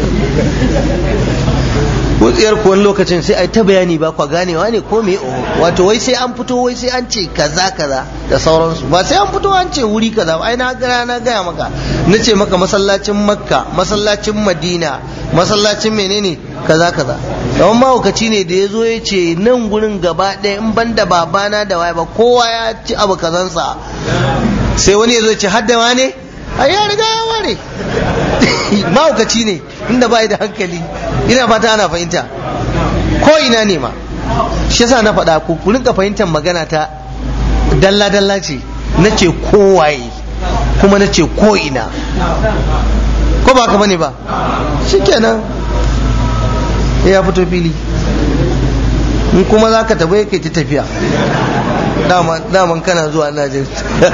wutsiyar kuwan lokacin sai ai ta bayani ba kwa ganewa ne ko me wato wai sai an fito wai sai an ce kaza kaza da sauransu ba sai an fito an ce wuri kaza ai na gara na gaya maka na ce maka masallacin makka masallacin madina masallacin menene kaza kaza kamar mahaukaci ne da ya zo ya ce nan gurin gaba ɗaya in ban da babana da waye ba kowa ya ci abu kazansa sai wani ya zo ce hadda ne a ya riga ya ware mahaukaci ne inda bai da hankali ina fata ana fahimta ko ina ne ma shi yasa na faɗa ku ku rinka fahimtar magana ta dalla dalla ce na ce kowaye kuma na ce ko ina ko ba ka bane ba shikenan ya fito fili in kuma za ka tafi kai ta tafiya daman kana zuwa na jin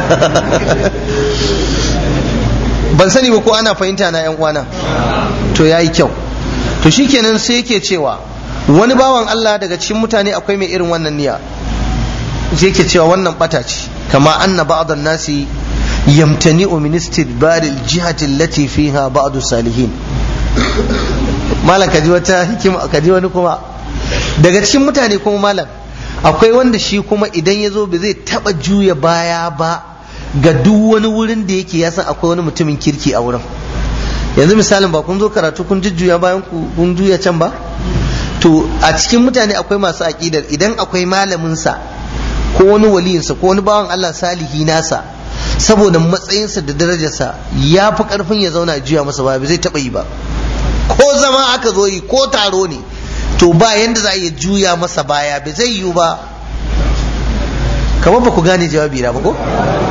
ban sani ba ko ana fahimta na yan uwana to yayi kyau to shikenan sai yake cewa wani bawan Allah daga cikin mutane akwai mai irin wannan niyya sai yake cewa wannan bata ce kama anna ba'd nasi yamtani'u min istidbar al-jihati allati fiha ba'd salihin malam kaji wata hikima kaji wani kuma daga cikin mutane kuma malam akwai wanda shi kuma idan ya zo ba zai taba juya baya ba ga duk wani wurin da yake ya san akwai wani mutumin kirki a wurin yanzu misalin ba kun zo karatu kun jujjuya bayan ku kun juya can ba to a cikin mutane akwai masu aƙidar idan akwai malaminsa ko wani waliyinsa ko wani bawan Allah salihi nasa saboda matsayinsa da darajarsa ya fi ƙarfin ya zauna juya masa ba zai taɓa yi ba ko zama aka zo yi ko taro ne to ba yanda za a iya juya masa baya bai zai yiwu ba kamar ba ku gane jawabi na ba ko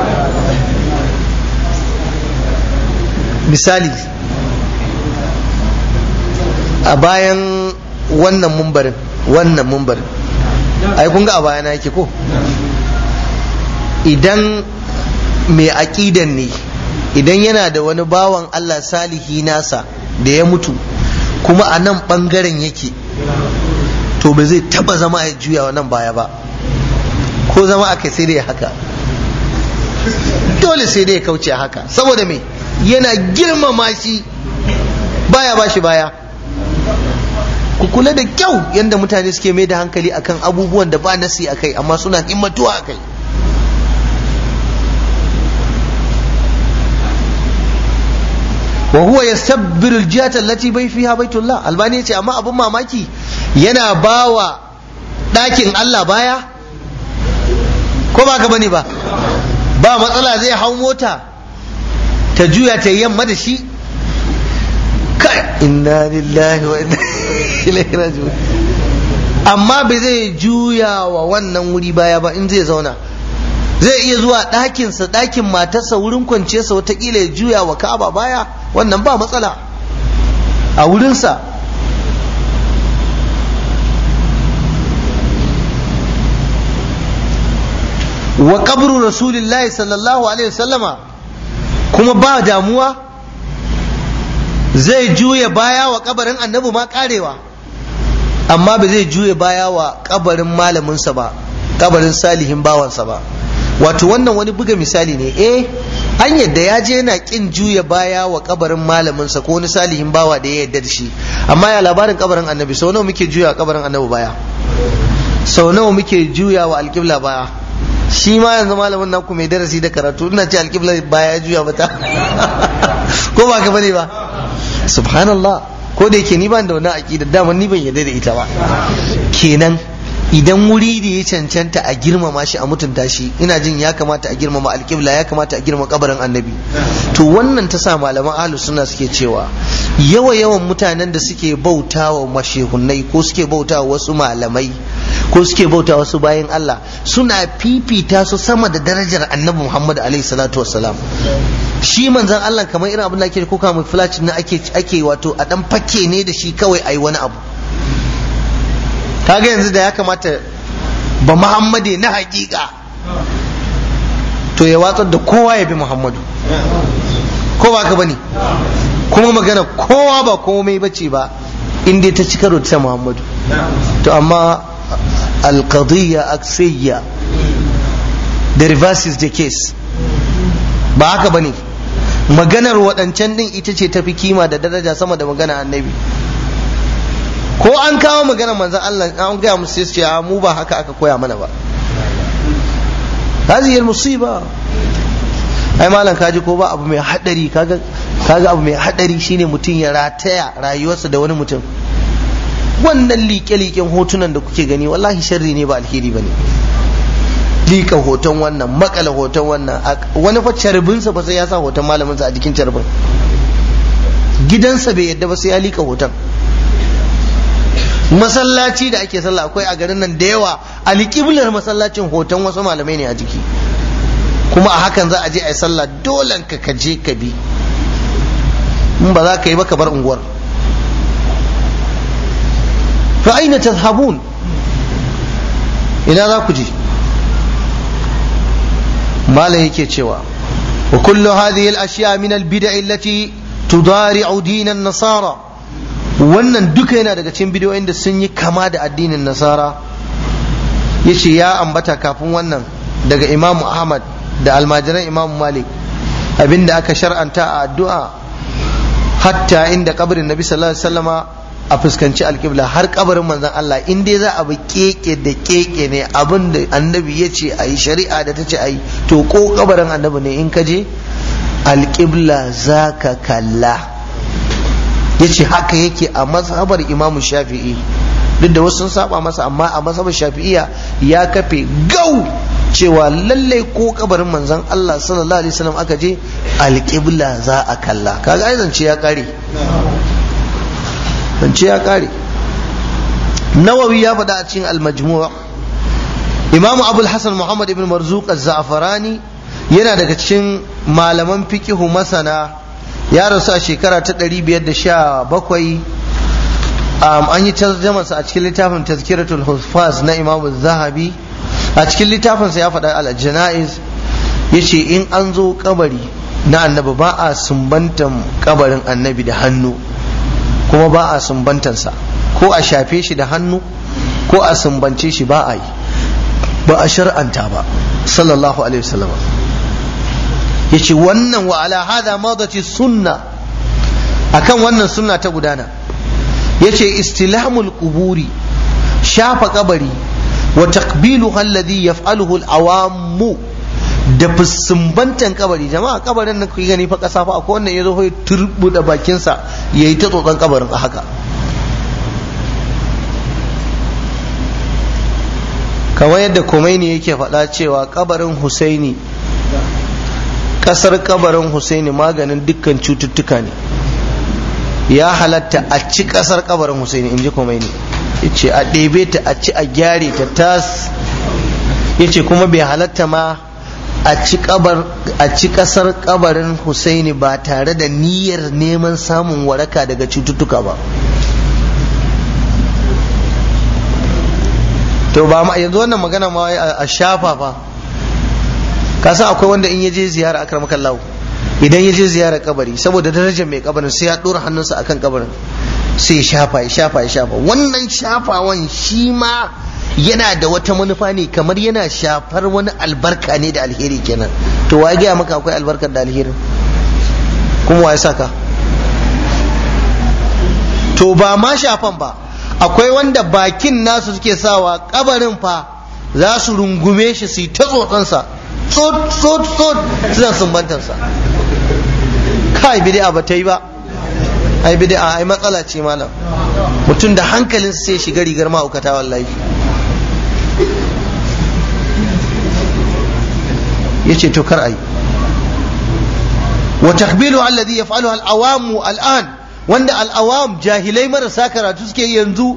misali a bayan wannan mumbarin wannan mumbarin ai kun ga a bayana yake ko idan mai aƙidan ne idan yana da wani bawan Allah salihi nasa da ya mutu kuma a nan ɓangaren yake to ba zai taba zama ya juya wa nan baya ba ko zama aka sai dai haka dole sai dai ya kauce haka saboda me yana girmama shi baya ba shi baya ku kula da kyau yadda mutane suke mai da hankali akan abubuwan da ba nasi a kai amma suna himmatuwa a kai wa huwa yastabbiru aljihata allati bai fiha baitullah albani yace amma abun mamaki yana bawa ɗakin Allah baya ko ba ka bane ba ba matsala zai hau mota ta juya ta yamma da shi kai inna lillahi wa inna ilaihi raji'un amma bai zai juya wa wannan wuri baya ba in zai zauna zai iya zuwa ɗakinsa ɗakin matarsa wurin kwanciyarsa watakila ya juya wa ka'aba baya wannan ba matsala a wurinsa wa kabru rasulillahi sallallahu alaihi wasallama kuma ba damuwa zai juya baya wa kabarin annabi ma karewa amma ba zai juya baya wa kabarin malaminsa ba kabarin salihin bawansa ba wato wannan wani buga misali ne eh an yadda ya je yana kin juya baya wa kabarin malaminsa ko wani salihin bawa da ya yadda da shi amma ya labarin kabarin annabi sau nawa muke juya kabarin annabi baya sau nawa muke juya wa alƙibla baya shi ma yanzu malamin naku mai darasi da karatu ina ce alƙibla baya juya mata ko ba ka bane ba subhanallah ko da yake ni ban da wannan aqida dama ni ban yarda da ita ba kenan idan wuri da ya cancanta a girmama shi a mutunta shi ina jin ya kamata a girmama alƙibla ya kamata a girmama kabarin annabi to wannan ta sa malaman ahlu sunna suke cewa yawa yawan mutanen da suke bautawa mashehunai ko suke bautawa wasu malamai ko suke bauta wasu bayan Allah suna fifita su sama da darajar annabi Muhammad alaihi salatu wassalam shi manzon Allah kamar irin abin da ake ko kamar flash na ake ake wato a dan fake ne da shi kawai ai wani abu kaga yanzu da ya kamata ba Muhammade na hakika to ya watsar da kowa ya bi Muhammadu ko ba ka bane kuma magana kowa ba komai bace ba in dai ta ci karo ta Muhammadu to amma alqadiyya aksiyya the reverse is the case ba haka bane maganar waɗancan din ita ce tafi kima da daraja sama da magana annabi ko an kawo maganar manzon Allah an gaya musu sai ce mu ba haka aka koya mana ba هذه المصيبة ai malam kaji ko ba abu mai hadari kaga kaga abu mai hadari shine mutum ya rataya rayuwarsa da wani mutum wannan liƙe-liƙen hotunan da kuke gani wallahi sharri ne ba alheri bane liƙa hoton wannan makala hoton wannan wani fa carbinsa ba sai ya sa hoton malaminsa a jikin carbin gidansa bai yadda ba sai ya liƙa hoton masallaci da ake sallah akwai a garin nan da yawa alƙiblar masallacin hoton wasu malamai ne a jiki kuma a hakan za a je a yi sallah dolen ka ka je ka bi in ba za ka yi ba ka bar unguwar fa aina tazhabun ina za ku je malam yake cewa wa kullu hadhihi al-ashya min al-bid'a allati tudari'u din an-nasara wannan duka yana daga cikin bidiyoyin da sun yi kama da addinin nasara yace ya ambata kafin wannan daga imamu ahmad da almajiran imamu malik abinda aka shar'anta a addu'a hatta inda kabarin nabi sallallahu alaihi wasallama a fuskanci alƙibla har kabarin manzon Allah in dai za a bi keke da keke ne abin da annabi ya ce a yi shari'a da ta ce a yi to ko kabarin annabi ne in ka je alƙibla za ka kalla ya ce haka yake a mazhabar imamu shafi'i duk da wasu sun saba masa amma a mazhabar shafi'iya ya kafe gau cewa lallai ko kabarin manzon Allah sallallahu alaihi wasallam aka je alƙibla za a kalla kaga ai zance ya kare zance ya kare nawawi ya faɗa a cikin al-majmu' imamu abul hasan muhammad ibn marzuq az-za'farani yana daga cikin malaman fiqihu masana ya rasu a shekara ta 517 an yi tarjamarsa a cikin littafin tazkiratul hufaz na imamu zahabi a cikin littafinsa ya faɗa al-jana'iz yace in an zo kabari na annabi ba a sumbantan kabarin annabi da hannu kuma ba a sumbantansa ko a shafe shi da hannu ko a sumbance shi ba a yi ba a shar'anta ba sallallahu alaihi wasallam yace wannan wa ala hada madati sunna akan wannan sunna ta gudana yace istilamul quburi shafa kabari wa taqbiluha alladhi yaf'aluhu al-awammu da sumbantan kabari jama'a kabarin nan kuke gani fa kasa fa akwai wannan yazo ya turbuda bakin sa yayi ta tsotsan kabarin a haka kamar yadda Khomeini yake faɗa cewa kabarin Husaini kasar kabarin Husaini maganin dukkan cututtuka ne ya halatta a ci kasar kabarin Husaini in ji Khomeini yace a ɗebe ta a ci a gyare ta tas yace kuma bai halatta ma a ci kabar a ci kasar kabarin Husaini ba tare da niyyar neman samun waraka daga cututtuka ba to ba ma yanzu wannan magana ma a shafa fa ka san akwai wanda in ya je ziyara akramaka Allah idan ya je ziyara kabari saboda darajar mai kabarin sai ya dora hannunsa akan kabarin sai ya shafa ya shafa ya shafa wannan shafawan shi ma yana da wata manufa ne kamar yana shafar wani albarka ne da alheri kenan to wa gaya maka akwai albarkar da alheri kuma wa ya saka to ba ma shafan ba akwai wanda bakin nasu suke sawa kabarin fa za su rungume shi su yi ta tsotsansa tsot tsot tsot suna sumbantarsa kai bid'a ba ta yi ba ai bid'a ai matsala ce malam mutum da hankalin sai shiga rigar ma'aukata wallahi yace to kar ai wa takbilu alladhi yaf'aluhu al-awamu al-an wanda al-awam jahilai marasa karatu suke yanzu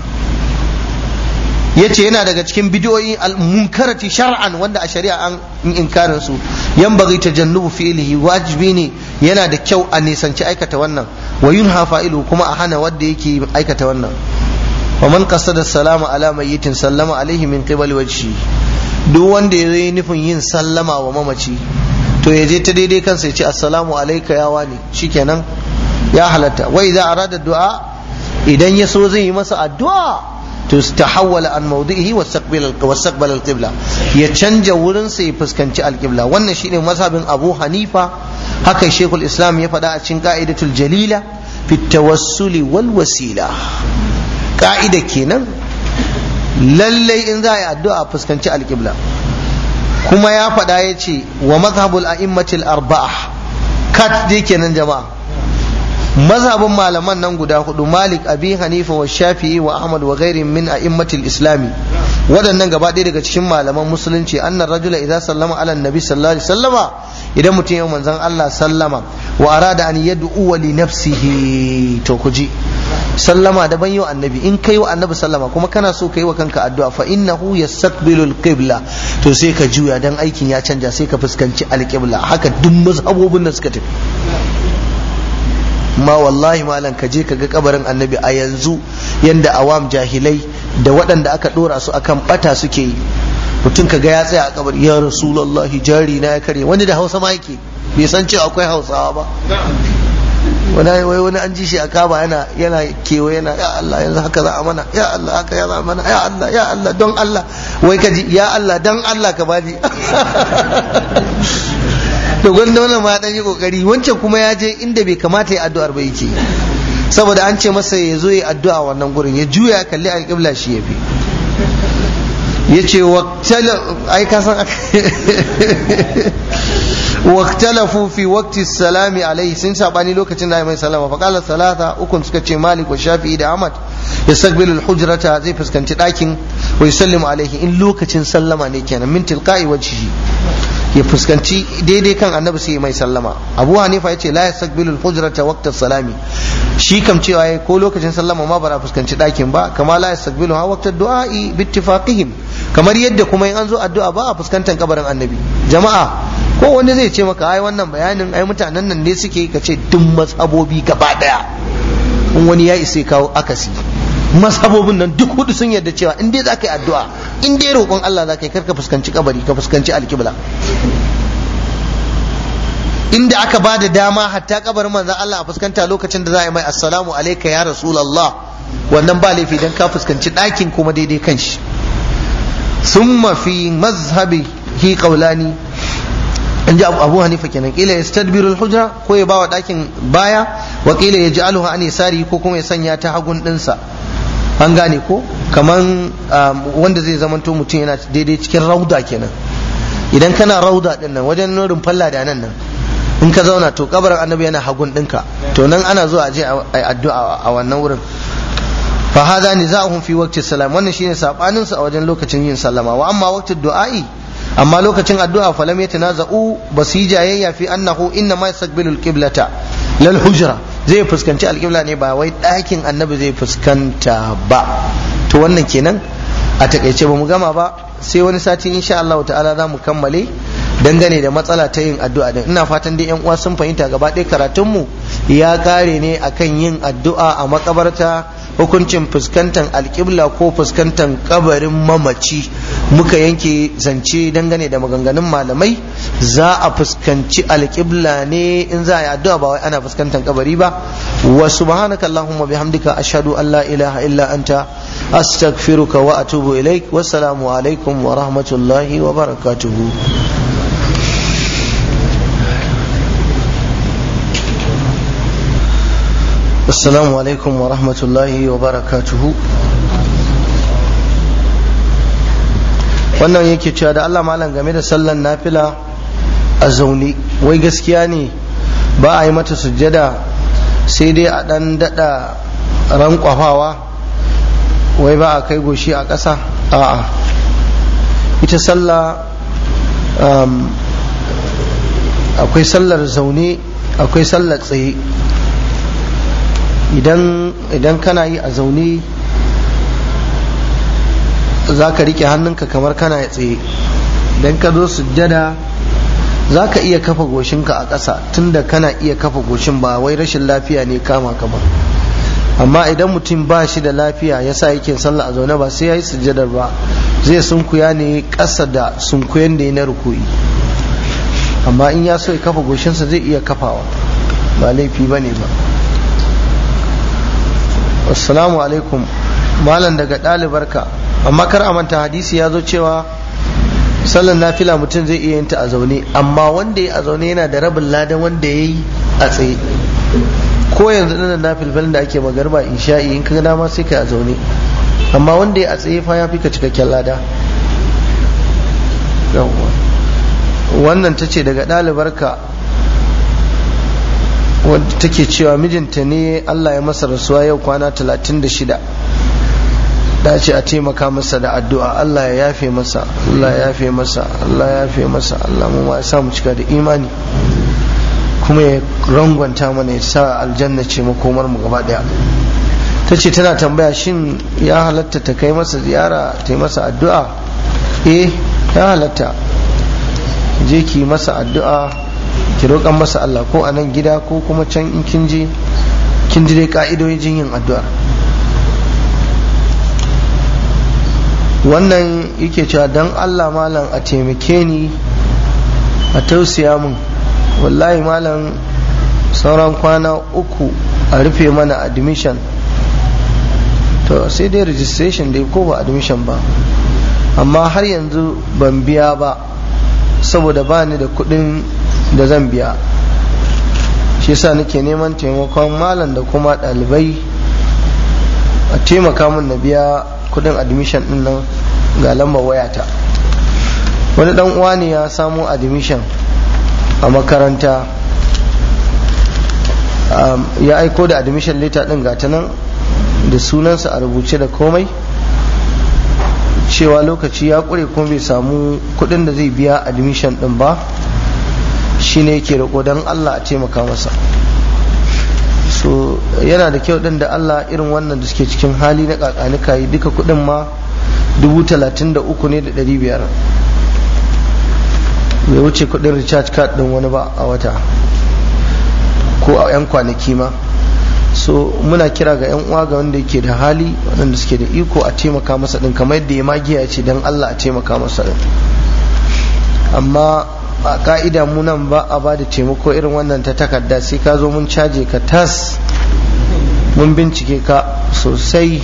yace yana daga cikin bidiyoyi al-munkarati shar'an wanda a shari'a an inkarin su yan bagi tajannubu fi'lihi wajibi ne yana da kyau a nisanci aikata wannan wa yunha fa'ilu kuma a hana wanda yake aikata wannan wa man qasada salama ala mayyitin sallama alaihi min qibali wajhi duk wanda ya yi nufin yin sallama wa mamaci to ya je ta daidai kansa ya ce assalamu alayka ya wani shikenan ya halatta wa idza arada du'a idan ya so zai yi masa addu'a to tahawwala an mawdihi wastaqbala al-qibla ya canja wurin sa ya fuskanci al-qibla wannan shine mazhabin Abu Hanifa haka Sheikhul Islam ya faɗa a cikin qa'idatul jalila fi tawassuli wal wasila ka'ida kenan lallai in za a yi addu'a fuskanci al-qibla kuma ya faɗa ya ce wa mazhabul a'immatil arba'a kat dai kenan jama'a mazhabin malaman nan guda hudu malik abi hanifa wa shafi'i wa ahmad wa gairin min a'immatil islami waɗannan gaba ɗaya daga cikin malaman musulunci annar rajula idan sallama ala nabi sallallahu alaihi sallama idan mutum ya manzon Allah sallama wa arada an yad'u li nafsihi to ku ji sallama daban yau annabi in kai wa annabi sallama kuma kana so kai wa kanka addu'a fa innahu yastaqbilul qibla to sai ka juya dan aikin ya canja sai ka fuskanci alqibla haka duk mazhabobin da suka tafi ma wallahi malam ka je ka ga kabarin annabi a yanzu yanda awam jahilai da waɗanda aka ɗora su akan bata suke yi mutum ka ga ya tsaya a kabari ya rasulullahi jari na ya kare wani da hausa ma yake bai san cewa akwai hausawa ba wani wai wani an ji shi a kaba yana yana kewa yana ya Allah yanzu haka za a mana ya Allah haka ya za a mana ya Allah ya Allah don Allah wai ka ji ya Allah don Allah ka bani to gwanda wannan ma dan yi kokari wancan kuma ya je inda bai kamata ya addu'ar ba yake saboda an ce masa ya zo ya addu'a wannan gurin ya juya kalli alƙibla shi ya fi ya ce ai ka san واختلفوا في وقت السلام عليه سن ساباني لوكacin da mai salama fa qala salata ukun suka ce malik wa shafi'i da ahmad yastaqbilu al-hujrata zai fuskanci dakin wa yusallimu alaihi in lokacin sallama ne kenan min tilqa'i wajhihi ya fuskanci daidai kan annabi sai mai sallama abu hanifa yace la yastaqbilu al-hujrata waqta salami shi kam cewa yayi ko lokacin sallama ma bara fuskanci dakin ba kama la yastaqbilu ha waqta du'a'i bi ittifaqihim kamar yadda kuma in an zo addu'a ba a fuskantar kabarin annabi jama'a ko wani zai ce maka ai wannan bayanin ai mutanen nan ne suke ka ce duk mazhabobi gaba daya in wani ya isa kawo akasi mazhabobin nan duk hudu sun yarda cewa in dai za ka yi addu'a in dai roƙon Allah za ka yi karka fuskanci kabari ka fuskanci alkibla inda aka ba da dama hatta kabarin manzon Allah a fuskanta lokacin da za a yi mai assalamu alayka ya rasulullah wannan ba laifi dan ka fuskanci ɗakin kuma daidai kan shi summa fi mazhabi hi qaulani in ji abu hanifa kenan kila yastadbiru al-hujra ko ya bawa ɗakin baya wa kila yaj'aluha an yasari ko kuma ya sanya ta hagun ɗinsa an gane ko kaman wanda zai zamanto mutum yana daidai cikin rauda kenan idan kana rauda din nan wajen nurin falla da nan nan in ka zauna to kabarin annabi yana hagun ɗinka to nan ana zuwa aje a addu'a a wannan wurin fa hada nizahum fi waqti salam wannan shine sabanin su a wajen lokacin yin sallama wa amma waqti du'a'i amma lokacin addu'a falam yatanaza'u basu yi jayayya fi annahu inna ma yastaqbilu al-qiblata lal hujra zai fuskanci alƙibla ne ba wai ɗakin annabi zai fuskanta ba to wannan kenan a takaice ba mu gama ba sai wani sati insha Allah ta'ala za mu kammale dangane da matsala ta yin addu'a din ina fatan dai yan uwa sun fahimta gaba ɗaya karatun mu ya kare ne akan yin addu'a a makabarta hukuncin fuskantar alƙibla ko fuskantar kabarin mamaci muka yanke zance dangane da maganganun malamai za a fuskanci alƙibla ne in za a yi addu'a ba wai ana fuskantar kabari ba wa subhanaka allahumma bihamdika ashhadu an la ilaha illa anta astaghfiruka wa atubu ilaik wassalamu alaikum wa rahmatullahi wa barakatuhu assalamu alaikum wa rahmatullahi wa barakatuhu wannan yake cewa da Allah malam game da sallan nafila a zaune wai gaskiya ne ba a yi mata sujjada sai dai a dan dada rankwafawa wai ba a kai goshi a ƙasa a'a ita sallah akwai sallar zaune akwai sallar tsaye idan kana yi a zaune za ka rike hannunka kamar kana ya tsaye idan ka zo sujjada za ka iya kafa goshinka a ƙasa tunda kana iya kafa goshin ba wai rashin lafiya ne kama ka ba amma idan mutum ba shi da lafiya ya sa yake sallah a zaune ba sai ya yi sujjadar ba zai sunkuya ne ƙasa da sunkuyan da ya na rukuyi amma in ya so ya kafa goshinsa zai iya kafawa ba laifi ba ne ba assalamu alaikum malam daga ɗalibarka amma kar a manta hadisi ya zo cewa sallan nafila mutum zai iya yin ta a zaune amma wanda ya a zaune yana da rabin ladan wanda ya yi a tsaye ko yanzu ɗanan nafilfilin da ake magarba isha'i in ka dama sai ka a zaune amma wanda ya a tsaye fa ya fi ka cikakken lada wannan ta ce daga ɗalibarka wadda take cewa mijinta ne Allah ya masa rasuwa yau kwana 36 dace a taimaka masa da addu'a Allah ya yafe masa Allah ya yafe masa Allah ya yafe masa Allah mu ma ya sa mu cika da imani kuma ya rangwanta mana ya sa aljanna ce makomar mu gaba daya ta ce tana tambaya shin ya halatta ta kai masa ziyara ta yi masa addu'a eh ya halatta je ki masa addu'a ki roƙan masa Allah ko a nan gida ko kuma can in kin je kin ji dai ka'idojin yin addu'a wannan yake cewa dan Allah malam a taimake ni a tausaya min wallahi malam sauran kwana uku a rufe mana admission to sai dai registration dai ko ba admission ba amma har yanzu ban biya ba saboda ba ni da kuɗin da zan biya shi yasa nake neman taimakon malam da kuma ɗalibai a taimaka min na biya kudin admission din nan ga lambar wayata wani dan uwa ne ya samu admission a makaranta ya aiko da admission letter din gata nan da sunansa a rubuce da komai cewa lokaci ya kure kuma bai samu kudin da zai biya admission din ba shine yake roƙo don Allah a taimaka masa so yana da kyau din da Allah irin wannan da suke cikin hali na kakanika yi duka kudin ma dubu talatin da uku ne da ɗari biyar bai wuce kudin recharge card din wani ba a wata ko a 'yan kwanaki ma so muna kira ga 'yan uwa ga wanda yake da hali waɗanda suke da iko a taimaka masa din kamar yadda ya magiya ya ce don Allah a taimaka masa din amma a ka'ida mu nan ba a ba da taimako irin wannan ta takarda sai ka zo mun caje ka tas mun bincike ka sosai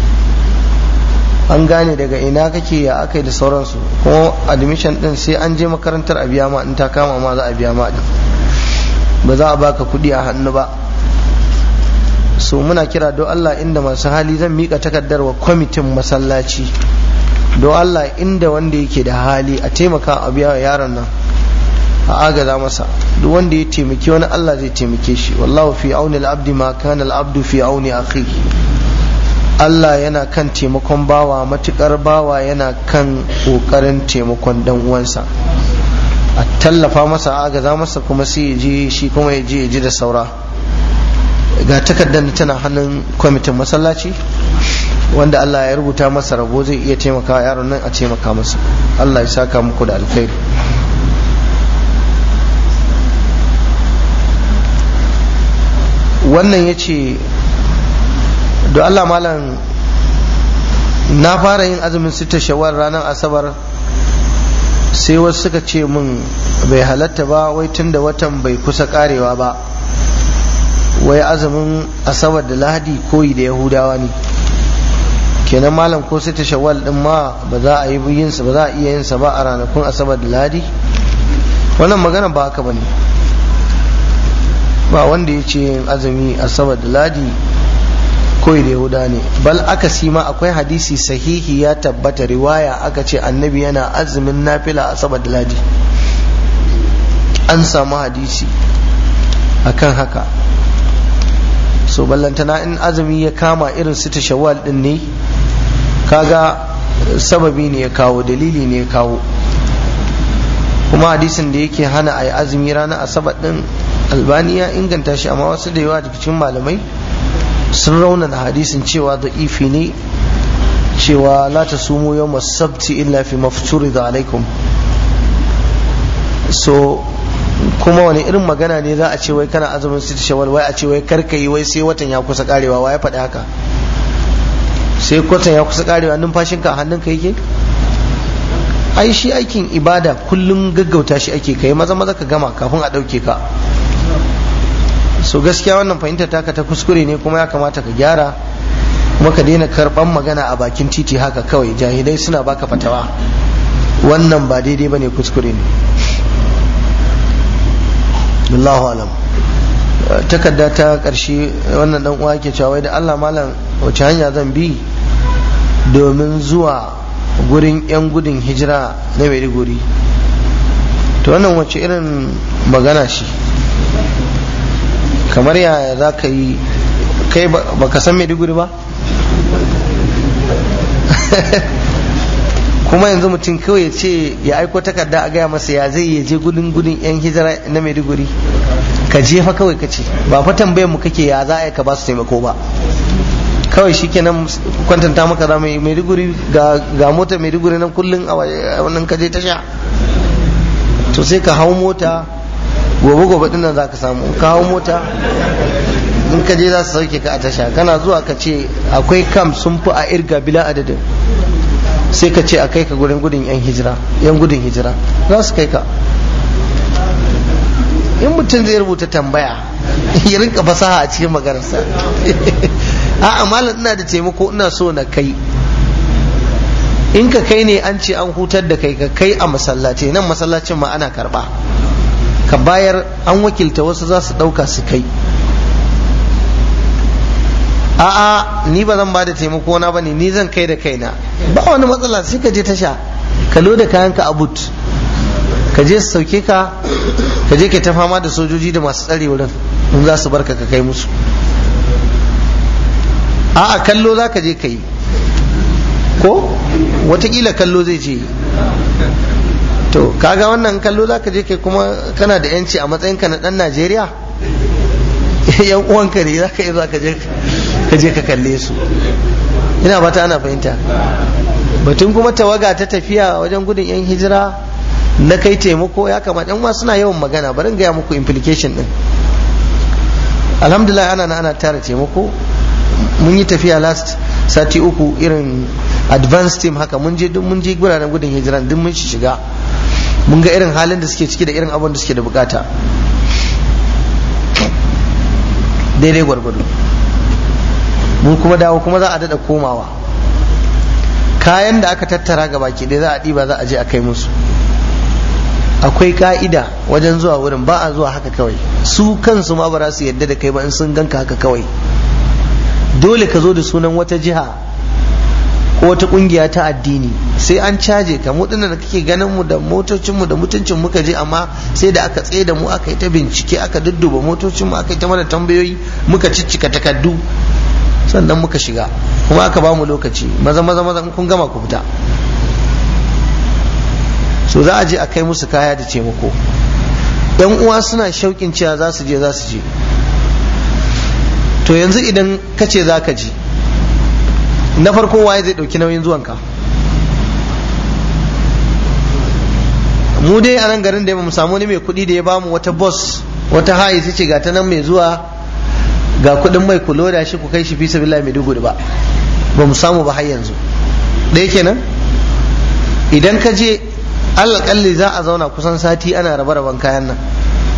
an gane daga ina kake ya aka yi da sauransu kuma admission din sai an je makarantar a biya ma in ta kama ma za a biya ma din ba za a baka kuɗi a hannu ba so muna kira don Allah inda masu hali zan mika takardar wa kwamitin masallaci don Allah inda wanda yake da hali a taimaka a biya yaron nan a agaza masa duk wanda ya taimaki wani Allah zai taimake shi wallahu fi auni al-abdi ma kana al-abdu fi auni akhihi Allah yana kan taimakon bawa matukar bawa yana kan kokarin taimakon dan uwansa a tallafa masa a agaza masa kuma sai ya je shi kuma ya je ya ji da saura ga takardar tana hannun kwamitin masallaci wanda Allah ya rubuta masa rabo zai iya taimaka yaron nan a taimaka masa Allah ya saka muku da alkhairi wannan ya ce da Allah malam na fara yin azumin sita shawar ranar asabar sai wasu suka ce min bai halatta ba wai tun da watan bai kusa karewa ba wai azumin asabar da lahadi koyi da yahudawa ne kenan malam ko sita shawwal din ma ba za a yi yinsa ba za a iya yinsa ba a ranakun asabar da lahadi wannan magana ba haka bane ba wanda ya ce yin azumi asabar da lahadi koyi da yahuda ne bal aka ma akwai hadisi sahihi ya tabbata riwaya aka ce annabi yana azumin nafila asabar da lahadi an samu hadisi akan haka so ballantana in azumi ya kama irin su ta shawwal din ne kaga sababi ne ya kawo dalili ne ya kawo kuma hadisin da yake hana a yi azumi ranar asabar din albani ya inganta shi amma wasu da yawa daga cikin malamai sun raunana hadisin cewa da ifi ne cewa la ta sumu yau sabti illa fi mafturi da alaikum so kuma wani irin magana ne za a ce wai kana azumin sita shawal wai a ce wai karka yi wai sai watan ya kusa karewa wa ya faɗi haka sai watan ya kusa karewa numfashinka a hannunka yake ai shi aikin ibada kullum gaggauta shi ake kai maza maza ka gama kafin a ɗauke ka so gaskiya wannan fahimtar taka ta kuskure ne kuma ya kamata ka gyara kuma ka daina karɓan magana a bakin titi haka kawai jahilai suna baka fatawa wannan ba daidai bane kuskure ne Allahu alam takarda ta ƙarshe wannan dan uwa ke cewa da Allah malam wace hanya zan bi domin zuwa gurin 'yan gudun hijira na Maiduguri to wannan wace irin magana shi kamar yaya za ka yi kai baka san Maiduguri ba kuma yanzu mutum kawai ya ce ya aiko takarda a gaya masa ya zai ya je gudun gudun yan hijira na maiduguri ka jefa kawai ka ce ba fa tambayar mu kake ya za a ka ba su taimako ba kawai shi kenan kwantanta maka za mai maiduguri ga motar maiduguri nan kullum a wannan ka je tasha to sai ka hau mota gobe gobe dinnan za ka samu ka hau mota in ka je za su sauke ka a tasha kana zuwa ka ce akwai kam sun fi a irga bila adadin sai ka ce a kai ka gurin gudun yan hijira yan gudun hijira za su kai ka in mutum zai rubuta tambaya ya rinka fasaha a cikin maganarsa a malam ina da taimako ina so na kai in ka kai ne an ce an hutar da kai ka kai a masallaci nan masallacin ma ana karba ka bayar an wakilta wasu za su ɗauka su kai a'a ni ba zan ba da taimako na bane ni zan kai da kaina ba wani matsala sai ka je tasha ka loda kayanka a but ka je su sauke ka ka je ka ta fama da sojoji da masu tsare wurin in za su barka ka kai musu a'a kallo za ka je ka yi ko watakila kallo zai je to kaga wannan kallo za ka je kai kuma kana da yanci a matsayinka na dan najeriya yan uwanka ne za ka yi za ka je ka je ka kalle su ina bata ana fahimta batun kuma tawaga ta tafiya wajen gudun yan hijira na kai taimako ya kamata yan suna yawan magana bari gaya muku implication din alhamdulillah ana ana tara taimako mun yi tafiya last sati uku irin advanced team haka mun je mun je guraren gudun hijira duk mun shiga mun ga irin halin da suke ciki da irin abin da suke da bukata daidai gwargwado mun kuma dawo kuma za a daɗa komawa kayan da aka tattara ga baki ɗaya za a ɗiba za a je a kai musu akwai ka'ida wajen zuwa wurin ba a zuwa haka kawai su kansu ma ba za su yadda da kai ba in sun ganka haka kawai dole ka zo da sunan wata jiha ko wata kungiya ta addini sai an caje ka mu dinnan da kake ganin mu da motocin mu da mutuncin muka je amma sai da aka tsaye da mu aka yi ta bincike aka dudduba motocin mu aka yi ta mana tambayoyi muka ciccika takardu sannan muka shiga kuma aka ba mu lokaci maza maza maza kun gama ku fita so za a je a kai musu kaya da taimako yan uwa suna shauƙin cewa za su je za su je to yanzu idan ka ce za ka je na farko waye zai ɗauki nauyin zuwanka mu dai a nan garin da mu samu wani mai kuɗi da ya bamu wata bus wata hayi ta ce ga ta nan mai zuwa ga kuɗin mai kulo da shi ku kai shi fi sabila mai dugu ba ba mu samu ba har yanzu ɗaya kenan idan ka je alƙalli za a zauna kusan sati ana rabe raben kayan nan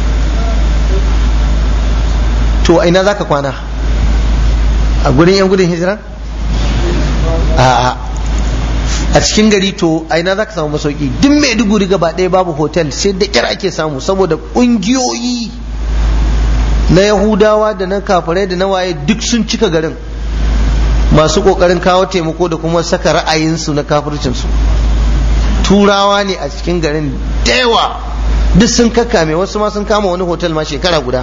to ina za ka kwana a gurin 'yan gudun hijira a'a a cikin gari to a ina za ka samu masauki duk mai duguri gaba ɗaya babu hotel sai da kyar ake samu saboda ƙungiyoyi na yahudawa da na kafirai da na waye duk sun cika garin masu ƙoƙarin kawo taimako da kuma saka ra'ayinsu na kafircinsu turawa ne a cikin garin da yawa duk sun kakkame wasu ma sun kama wani hotel ma shekara guda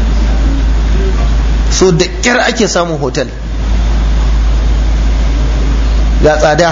so da kyar ake samun hotel ga tsada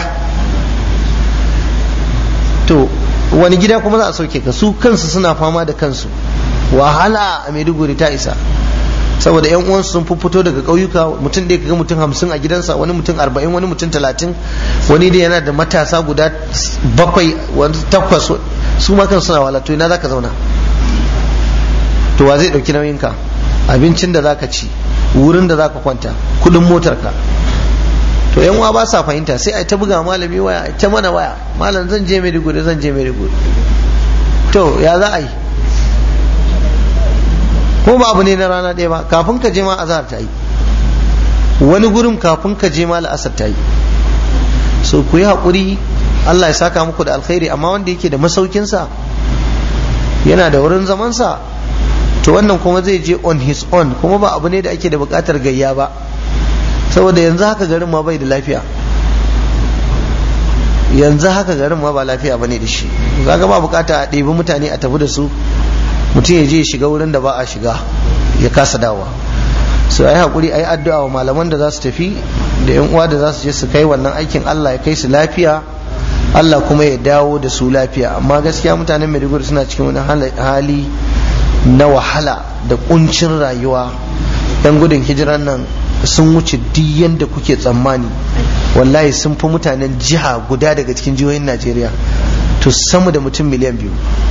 to wani gida kuma za a sauke ka su kansu suna fama da kansu wahala a maiduguri ta isa saboda yan uwansu sun fito daga ƙauyuka mutum ɗaya kaga mutum hamsin a gidansa wani mutum arba'in wani mutum talatin wani dai yana da matasa guda bakwai wani takwas su ma kan suna wahala to ina za ka zauna to wa zai ɗauki nauyinka abincin da za ka ci wurin da za ka kwanta kuɗin motarka to yan uwa ba sa fahimta sai a ta buga malami waya ta mana waya malam zan je Maiduguri zan je Maiduguri to ya za a yi ko ba abu ne na rana ɗaya ba kafin ka je ma azhar ta yi wani gurin kafin ka je ma la'asar ta yi so ku yi haƙuri Allah ya saka muku da alkhairi amma wanda yake da masaukinsa yana da wurin zamansa to wannan kuma zai je on his own kuma ba abu ne da ake da buƙatar gayya ba saboda yanzu haka garin ma bai da lafiya yanzu haka garin ma ba lafiya ba ne da shi kaga ba bukata a ɗebi mutane a tafi da su mutum ya je ya shiga wurin da ba a shiga ya kasa dawa su a yi haƙuri a yi addu'a wa malaman da za su tafi da yan uwa da za su je su kai wannan aikin Allah ya kai su lafiya Allah kuma ya dawo da su lafiya amma gaskiya mutanen Maiduguri suna cikin wani hali na wahala da kuncin rayuwa yan gudun hijiran nan sun wuce duk yadda kuke tsammani wallahi sun fi mutanen jiha guda daga cikin jihohin najeriya to sama da mutum miliyan biyu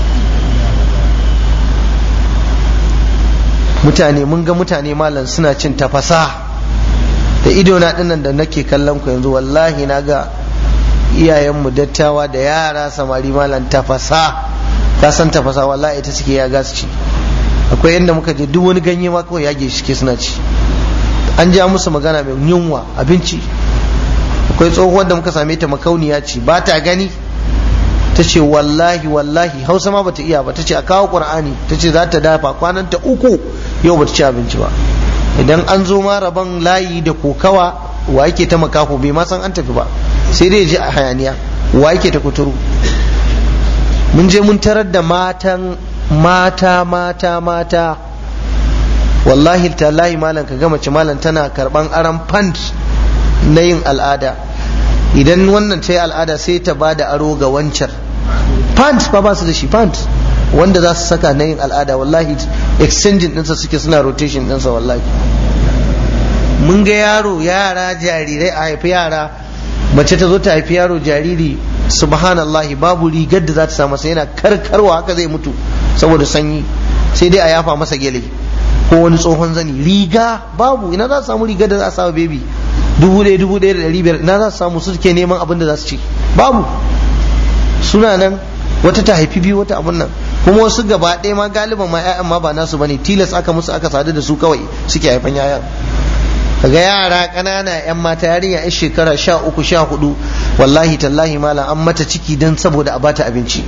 mutane mun ga mutane malam suna cin tafasa da idona dinnan da nake kallon ku yanzu wallahi na ga iyayenmu dattawa da yara samari malam tafasa ka san tafasa wallahi ita suke ya gasu ci akwai yadda muka je duk wani ganye ma kawai yage shi ke suna ci an ja musu magana mai yunwa abinci akwai tsohuwar da muka same ta makauniya ce ba ta gani ta ce wallahi wallahi hausa ma bata iya ba ta ce a kawo qur'ani ta ce za ta dafa kwanan ta uku yau bata ci abinci ba idan an zo ma rabon layi da kokawa wa yake ta makaho bai ma san an tafi ba sai dai ji a hayaniya wa yake ta kuturu mun je mun tarar da matan mata mata mata wallahi tallahi malam ka ga mace malam tana karban aran fand na yin al'ada idan wannan ta yi al'ada sai ta ba da aro ga wancan pant ba ba su da shi pant wanda za su saka na yin al'ada wallahi exchanging ɗinsa suke suna rotation ɗinsa wallahi mun ga yaro yara jarirai a haifi yara mace ta zo ta haifi yaro jariri subhanallahi babu rigar da za ta samu sai yana karkarwa haka zai mutu saboda sanyi sai dai a yafa masa gele ko wani tsohon zani riga babu ina za su samu rigar da za a samu bebi dubu ɗaya dubu ɗaya da ɗari biyar ina za su samu su suke neman abin da za su ci babu suna nan wata ta haifi biyu wata abun nan kuma wasu gaba ɗaya ma galiban ma 'ya'yan ma ba nasu bane tilas aka musu aka sadu da su kawai suke haifan 'ya'yan kaga yara ƙanana yan mata yarinya yan shekara sha uku sha hudu wallahi tallahi malam an mata ciki don saboda a bata abinci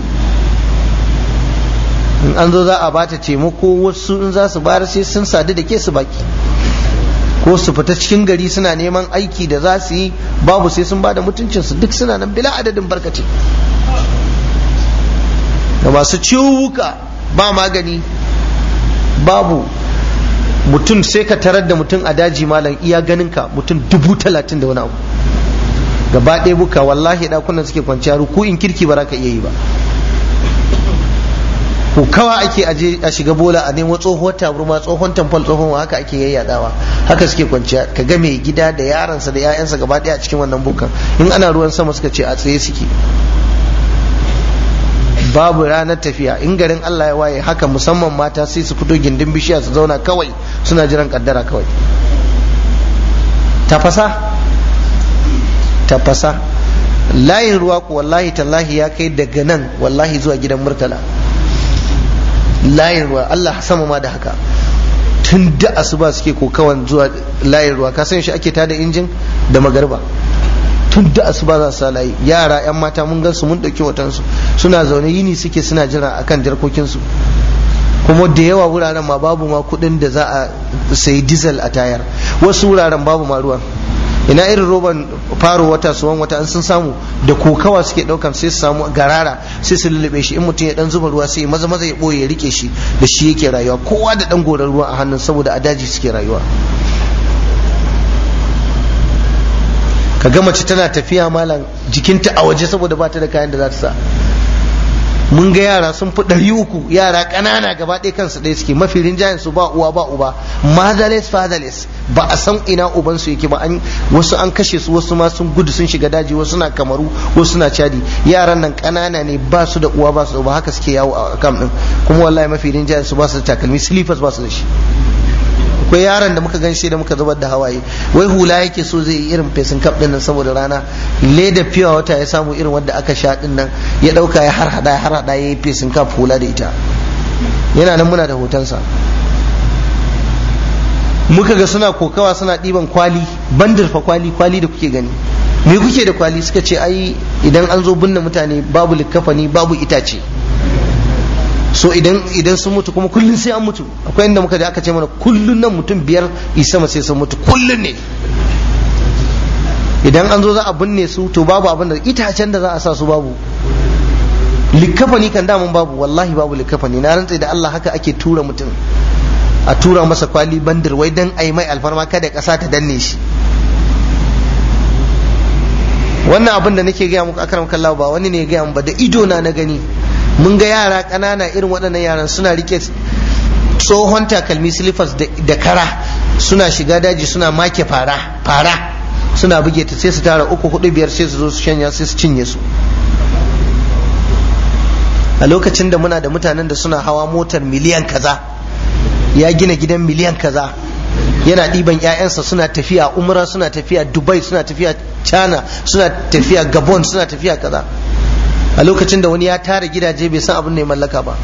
in an zo za a bata taimako wasu in za su bayar sai sun sadu da ke su baki ko su fita cikin gari suna neman aiki da za su yi babu sai sun bada mutuncinsu duk suna nan bila adadin barkace da masu ciwuka ba magani babu mutum sai ka tarar da mutum a daji malam iya ganin ka mutum dubu talatin da wani abu gaba ɗaya buka wallahi ɗakunan suke kwanciya ruku in kirki ba za ka iya yi ba ko kawa ake aje a shiga bola a nemo tsohuwar taburma tsohon tamfol tsohon haka ake yayyadawa haka suke kwanciya ka ga mai gida da yaransa da 'ya'yansa gaba ɗaya a cikin wannan bukan in ana ruwan sama suka ce a tsaye suke babu ranar tafiya in garin Allah ya waye haka musamman mata sai su fito gindin bishiya su zauna kawai suna jiran kaddara kawai tafasa tafasa layin ruwa ku wallahi tallahi ya kai daga nan wallahi zuwa gidan murtala layin ruwa Allah sama ma da haka tun da asuba suke kokawan zuwa layin ruwa ka san shi ake tada injin da magarba tun da asuba za su layi yara yan mata mun gan su mun dauki watansu suna zaune yini suke suna jira akan jarkokinsu kuma da yawa wuraren ma babu ma kudin da za a sayi diesel a tayar wasu wuraren babu ma ruwan ina irin roban faro wata suwan wata an sun samu da kokawa suke daukan sai su samu garara sai su lullube shi in mutum ya dan zuba ruwa sai maza maza ya boye ya rike shi da shi yake rayuwa kowa da dan goran ruwa a hannun saboda a daji suke rayuwa ka ga mace tana tafiya malam jikinta a waje saboda ba ta da kayan da za ta sa mun ga yara sun fi ɗari uku yara ƙanana gaba ɗaya kansu ɗaya suke mafi rinjayen su ba uwa ba uba motherless fatherless ba a san ina uban su yake ba an wasu an kashe su wasu ma sun gudu sun shiga daji wasu na kamaru wasu na cadi yaran nan ƙanana ne ba su da uwa ba su da uba haka suke yawo a kam ɗin kuma wallahi mafi rinjayen su ba su da takalmi slippers ba su da shi akwai yaron da muka gan shi da muka zubar da hawaye wai hula yake so zai yi irin fesin kaf din nan saboda rana leda fiya wata ya samu irin wanda aka sha din nan ya dauka ya har hada ya har hada ya yi fesin kaf hula da ita yana nan muna da hotonsa muka ga suna kokawa suna ɗiban kwali bandir fa kwali kwali da kuke gani me kuke da kwali suka ce ai idan an zo binne mutane babu likkafani babu itace so idan idan sun mutu kuma kullun sai an mutu akwai inda muka da aka ce mana kullun nan mutum biyar isa sai sun mutu kullun ne idan an zo za a binne su to babu abin da itacen da za a sa su babu likkafani kan damun babu wallahi babu likkafani na rantsa da Allah haka ake tura mutum a tura masa kwali bandir wai dan ai mai alfarma kada kasa ta danne shi wannan abin da nake gaya muku akram kallahu ba wani ne ya gaya ba da ido na na gani mun ga yara ƙanana irin waɗannan yaran suna rike tsohon takalmi silifas da kara suna shiga daji suna make fara fara suna buge ta sai su tara uku hudu biyar sai su zo su shanya sai su cinye su a lokacin da muna da mutanen da suna hawa motar miliyan kaza ya gina gidan miliyan kaza yana ɗiban 'ya'yansa suna tafiya umra suna tafiya dubai suna tafiya china suna tafiya gabon suna tafiya kaza a lokacin da wani ya tara gidaje bai san abin da ya mallaka ba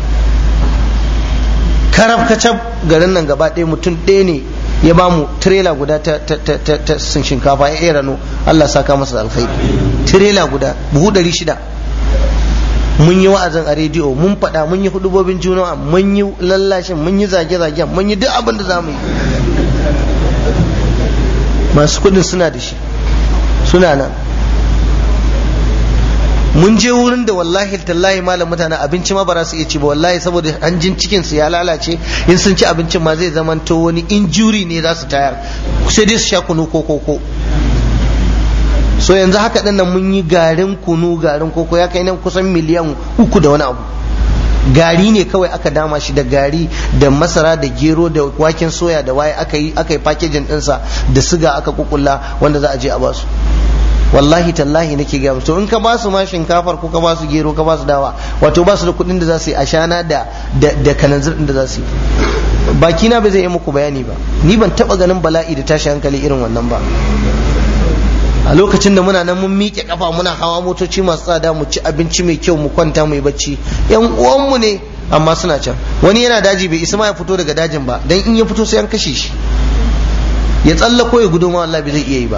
karab kacab garin nan gaba ɗaya mutum ɗaya ne ya ba mu tirela guda ta, sun shinkafa ya rano Allah saka masa alkhairi tirela guda buhu ɗari shida mun yi wa'azin a rediyo mun faɗa mun yi hudubobin juma'a mun yi lallashin mun yi zage-zagen mun yi duk abin da za mu yi masu kudin suna da shi suna nan mun je wurin da wallahi tallahi malam mutane abinci ma ba za su iya ci ba wallahi saboda hanjin cikin su ya lalace in sun ci abincin ma zai zama to wani injuri ne za su tayar sai dai su sha kunu ko koko so yanzu haka din nan mun yi garin kunu garin koko ya kai nan kusan miliyan uku da wani abu gari ne kawai aka dama shi da gari da masara da gero da waken soya da waye aka yi aka yi packaging ɗinsa da siga aka kukulla wanda za a je a basu wallahi tallahi nake gaya to in ka ba su ma shinkafar ko ka ba su gero ka ba su dawa wato ba su da kuɗin da za su yi ashana da da kananzir da za su yi baki na bai zai yi muku bayani ba ni ban taba ganin bala'i da tashi hankali irin wannan ba a lokacin da muna nan mun miƙe kafa muna hawa motoci masu tsada mu ci abinci mai kyau mu kwanta mu yi bacci yan uwanmu ne amma suna can wani yana daji bai isa ma ya fito daga dajin ba dan in ya fito sai an kashe shi ya tsallako ya gudu ma Allah bai zai iya yi ba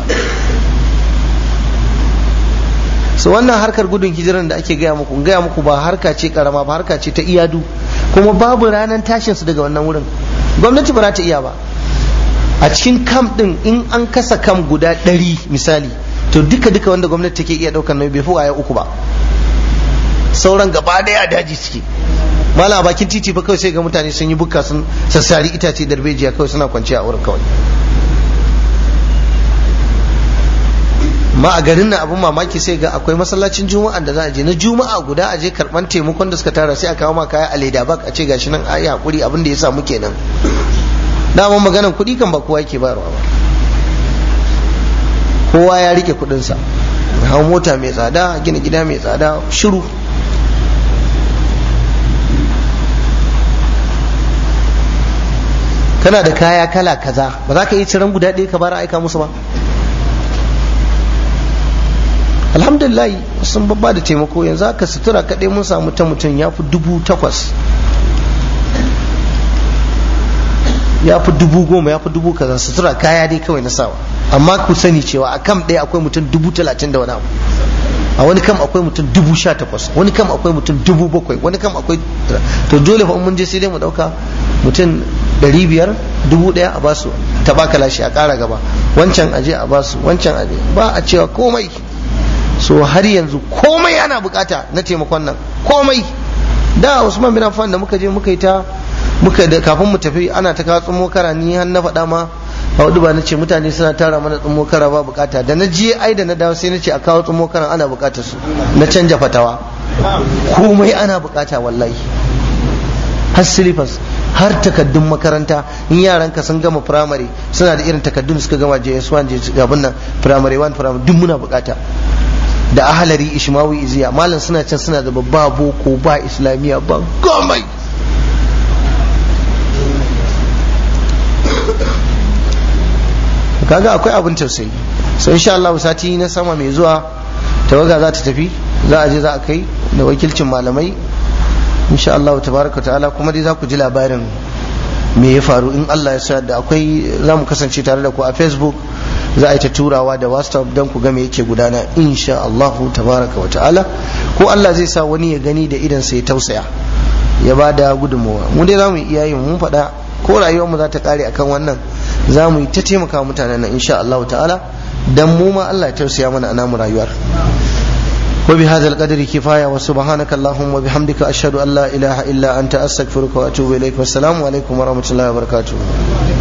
so wannan harkar gudun hijiran da ake gaya muku gaya muku ba harka ce karama ba harka ce ta iyadu kuma babu ranar tashin su daga wannan wurin gwamnati ba za ta iya ba a cikin kam din in an kasa kam guda ɗari misali to duka duka wanda gwamnati take iya ɗaukar nauyi bai fi waya uku ba sauran gaba ɗaya a daji suke mala bakin titi fa kawai sai ga mutane sun yi bukka sun sassari itace darbejiya kawai suna kwanciya a wurin kawai ma a garin nan abin mamaki sai ga akwai masallacin juma'a da za a je na juma'a guda a je karban taimakon da suka tara sai a kawo ma kaya a leda bak a ce gashi nan ayi hakuri abin da ya samu kenan dama maganan kuɗi kan ba kowa yake bayarwa ba kowa ya rike kuɗinsa hau mota mai tsada gina gida mai tsada shiru kana da kaya kala kaza ba za ka yi ciran guda ɗaya ka bara aika musu ba alhamdulillah sun babba da taimako yanzu haka sutura kaɗai mun samu ta mutum ya fi dubu takwas ya fi dubu goma ya fi dubu kaza sutura kaya dai kawai na sawa amma ku sani cewa a kam ɗaya akwai mutum dubu talatin da wani abu a wani kam akwai mutum dubu sha takwas wani kam akwai mutum dubu bakwai wani kam akwai to dole fa mun je sai dai mu ɗauka mutum ɗari biyar dubu ɗaya a basu ta baka lashe a ƙara gaba wancan aje a basu wancan aje ba a cewa komai so har yanzu komai ana bukata na taimakon nan komai da usman bin affan da muka je muka yi ta muka da kafin mu tafi ana ta kawo tsummo kara ni har na faɗa ma a hudu ba na ce mutane suna tara mana tsummo kara ba bukata da na je ai da na dawo sai na ce a kawo tsummo kara ana bukatar su na canja fatawa komai ana bukata wallahi har silifas har takaddun makaranta in yaran ka sun gama firamare suna da irin takaddun suka gama JS1 abin nan firamare 1 firamare duk muna bukata da ahalari ishmawi iziya malam suna can suna da babba boko ba islamiyya ba gomai kaga akwai abin tausayi so insha Allah sati na sama mai zuwa tawaga za ta tafi za a je za a kai da wakilcin malamai insha Allah tabaraka ta'ala kuma dai za ku ji labarin me ya faru in Allah ya sa da akwai za mu kasance tare da ku a facebook za a yi ta turawa da whatsapp don ku ga me yake gudana insha Allah tabaraka wa ta'ala ko Allah zai sa wani ya gani da idan sai tausaya ya ba da gudunmawa mu dai za mu iya yin mun faɗa ko rayuwar mu za ta kare akan wannan za mu yi ta taimaka mutanen nan insha Allah ta'ala dan mu ma Allah ya tausaya mana a namu rayuwar وبهذا القدر كفاية وسبحانك اللهم وبحمدك أشهد أن لا إله إلا أنت أستغفرك وأتوب إليك والسلام عليكم ورحمة الله وبركاته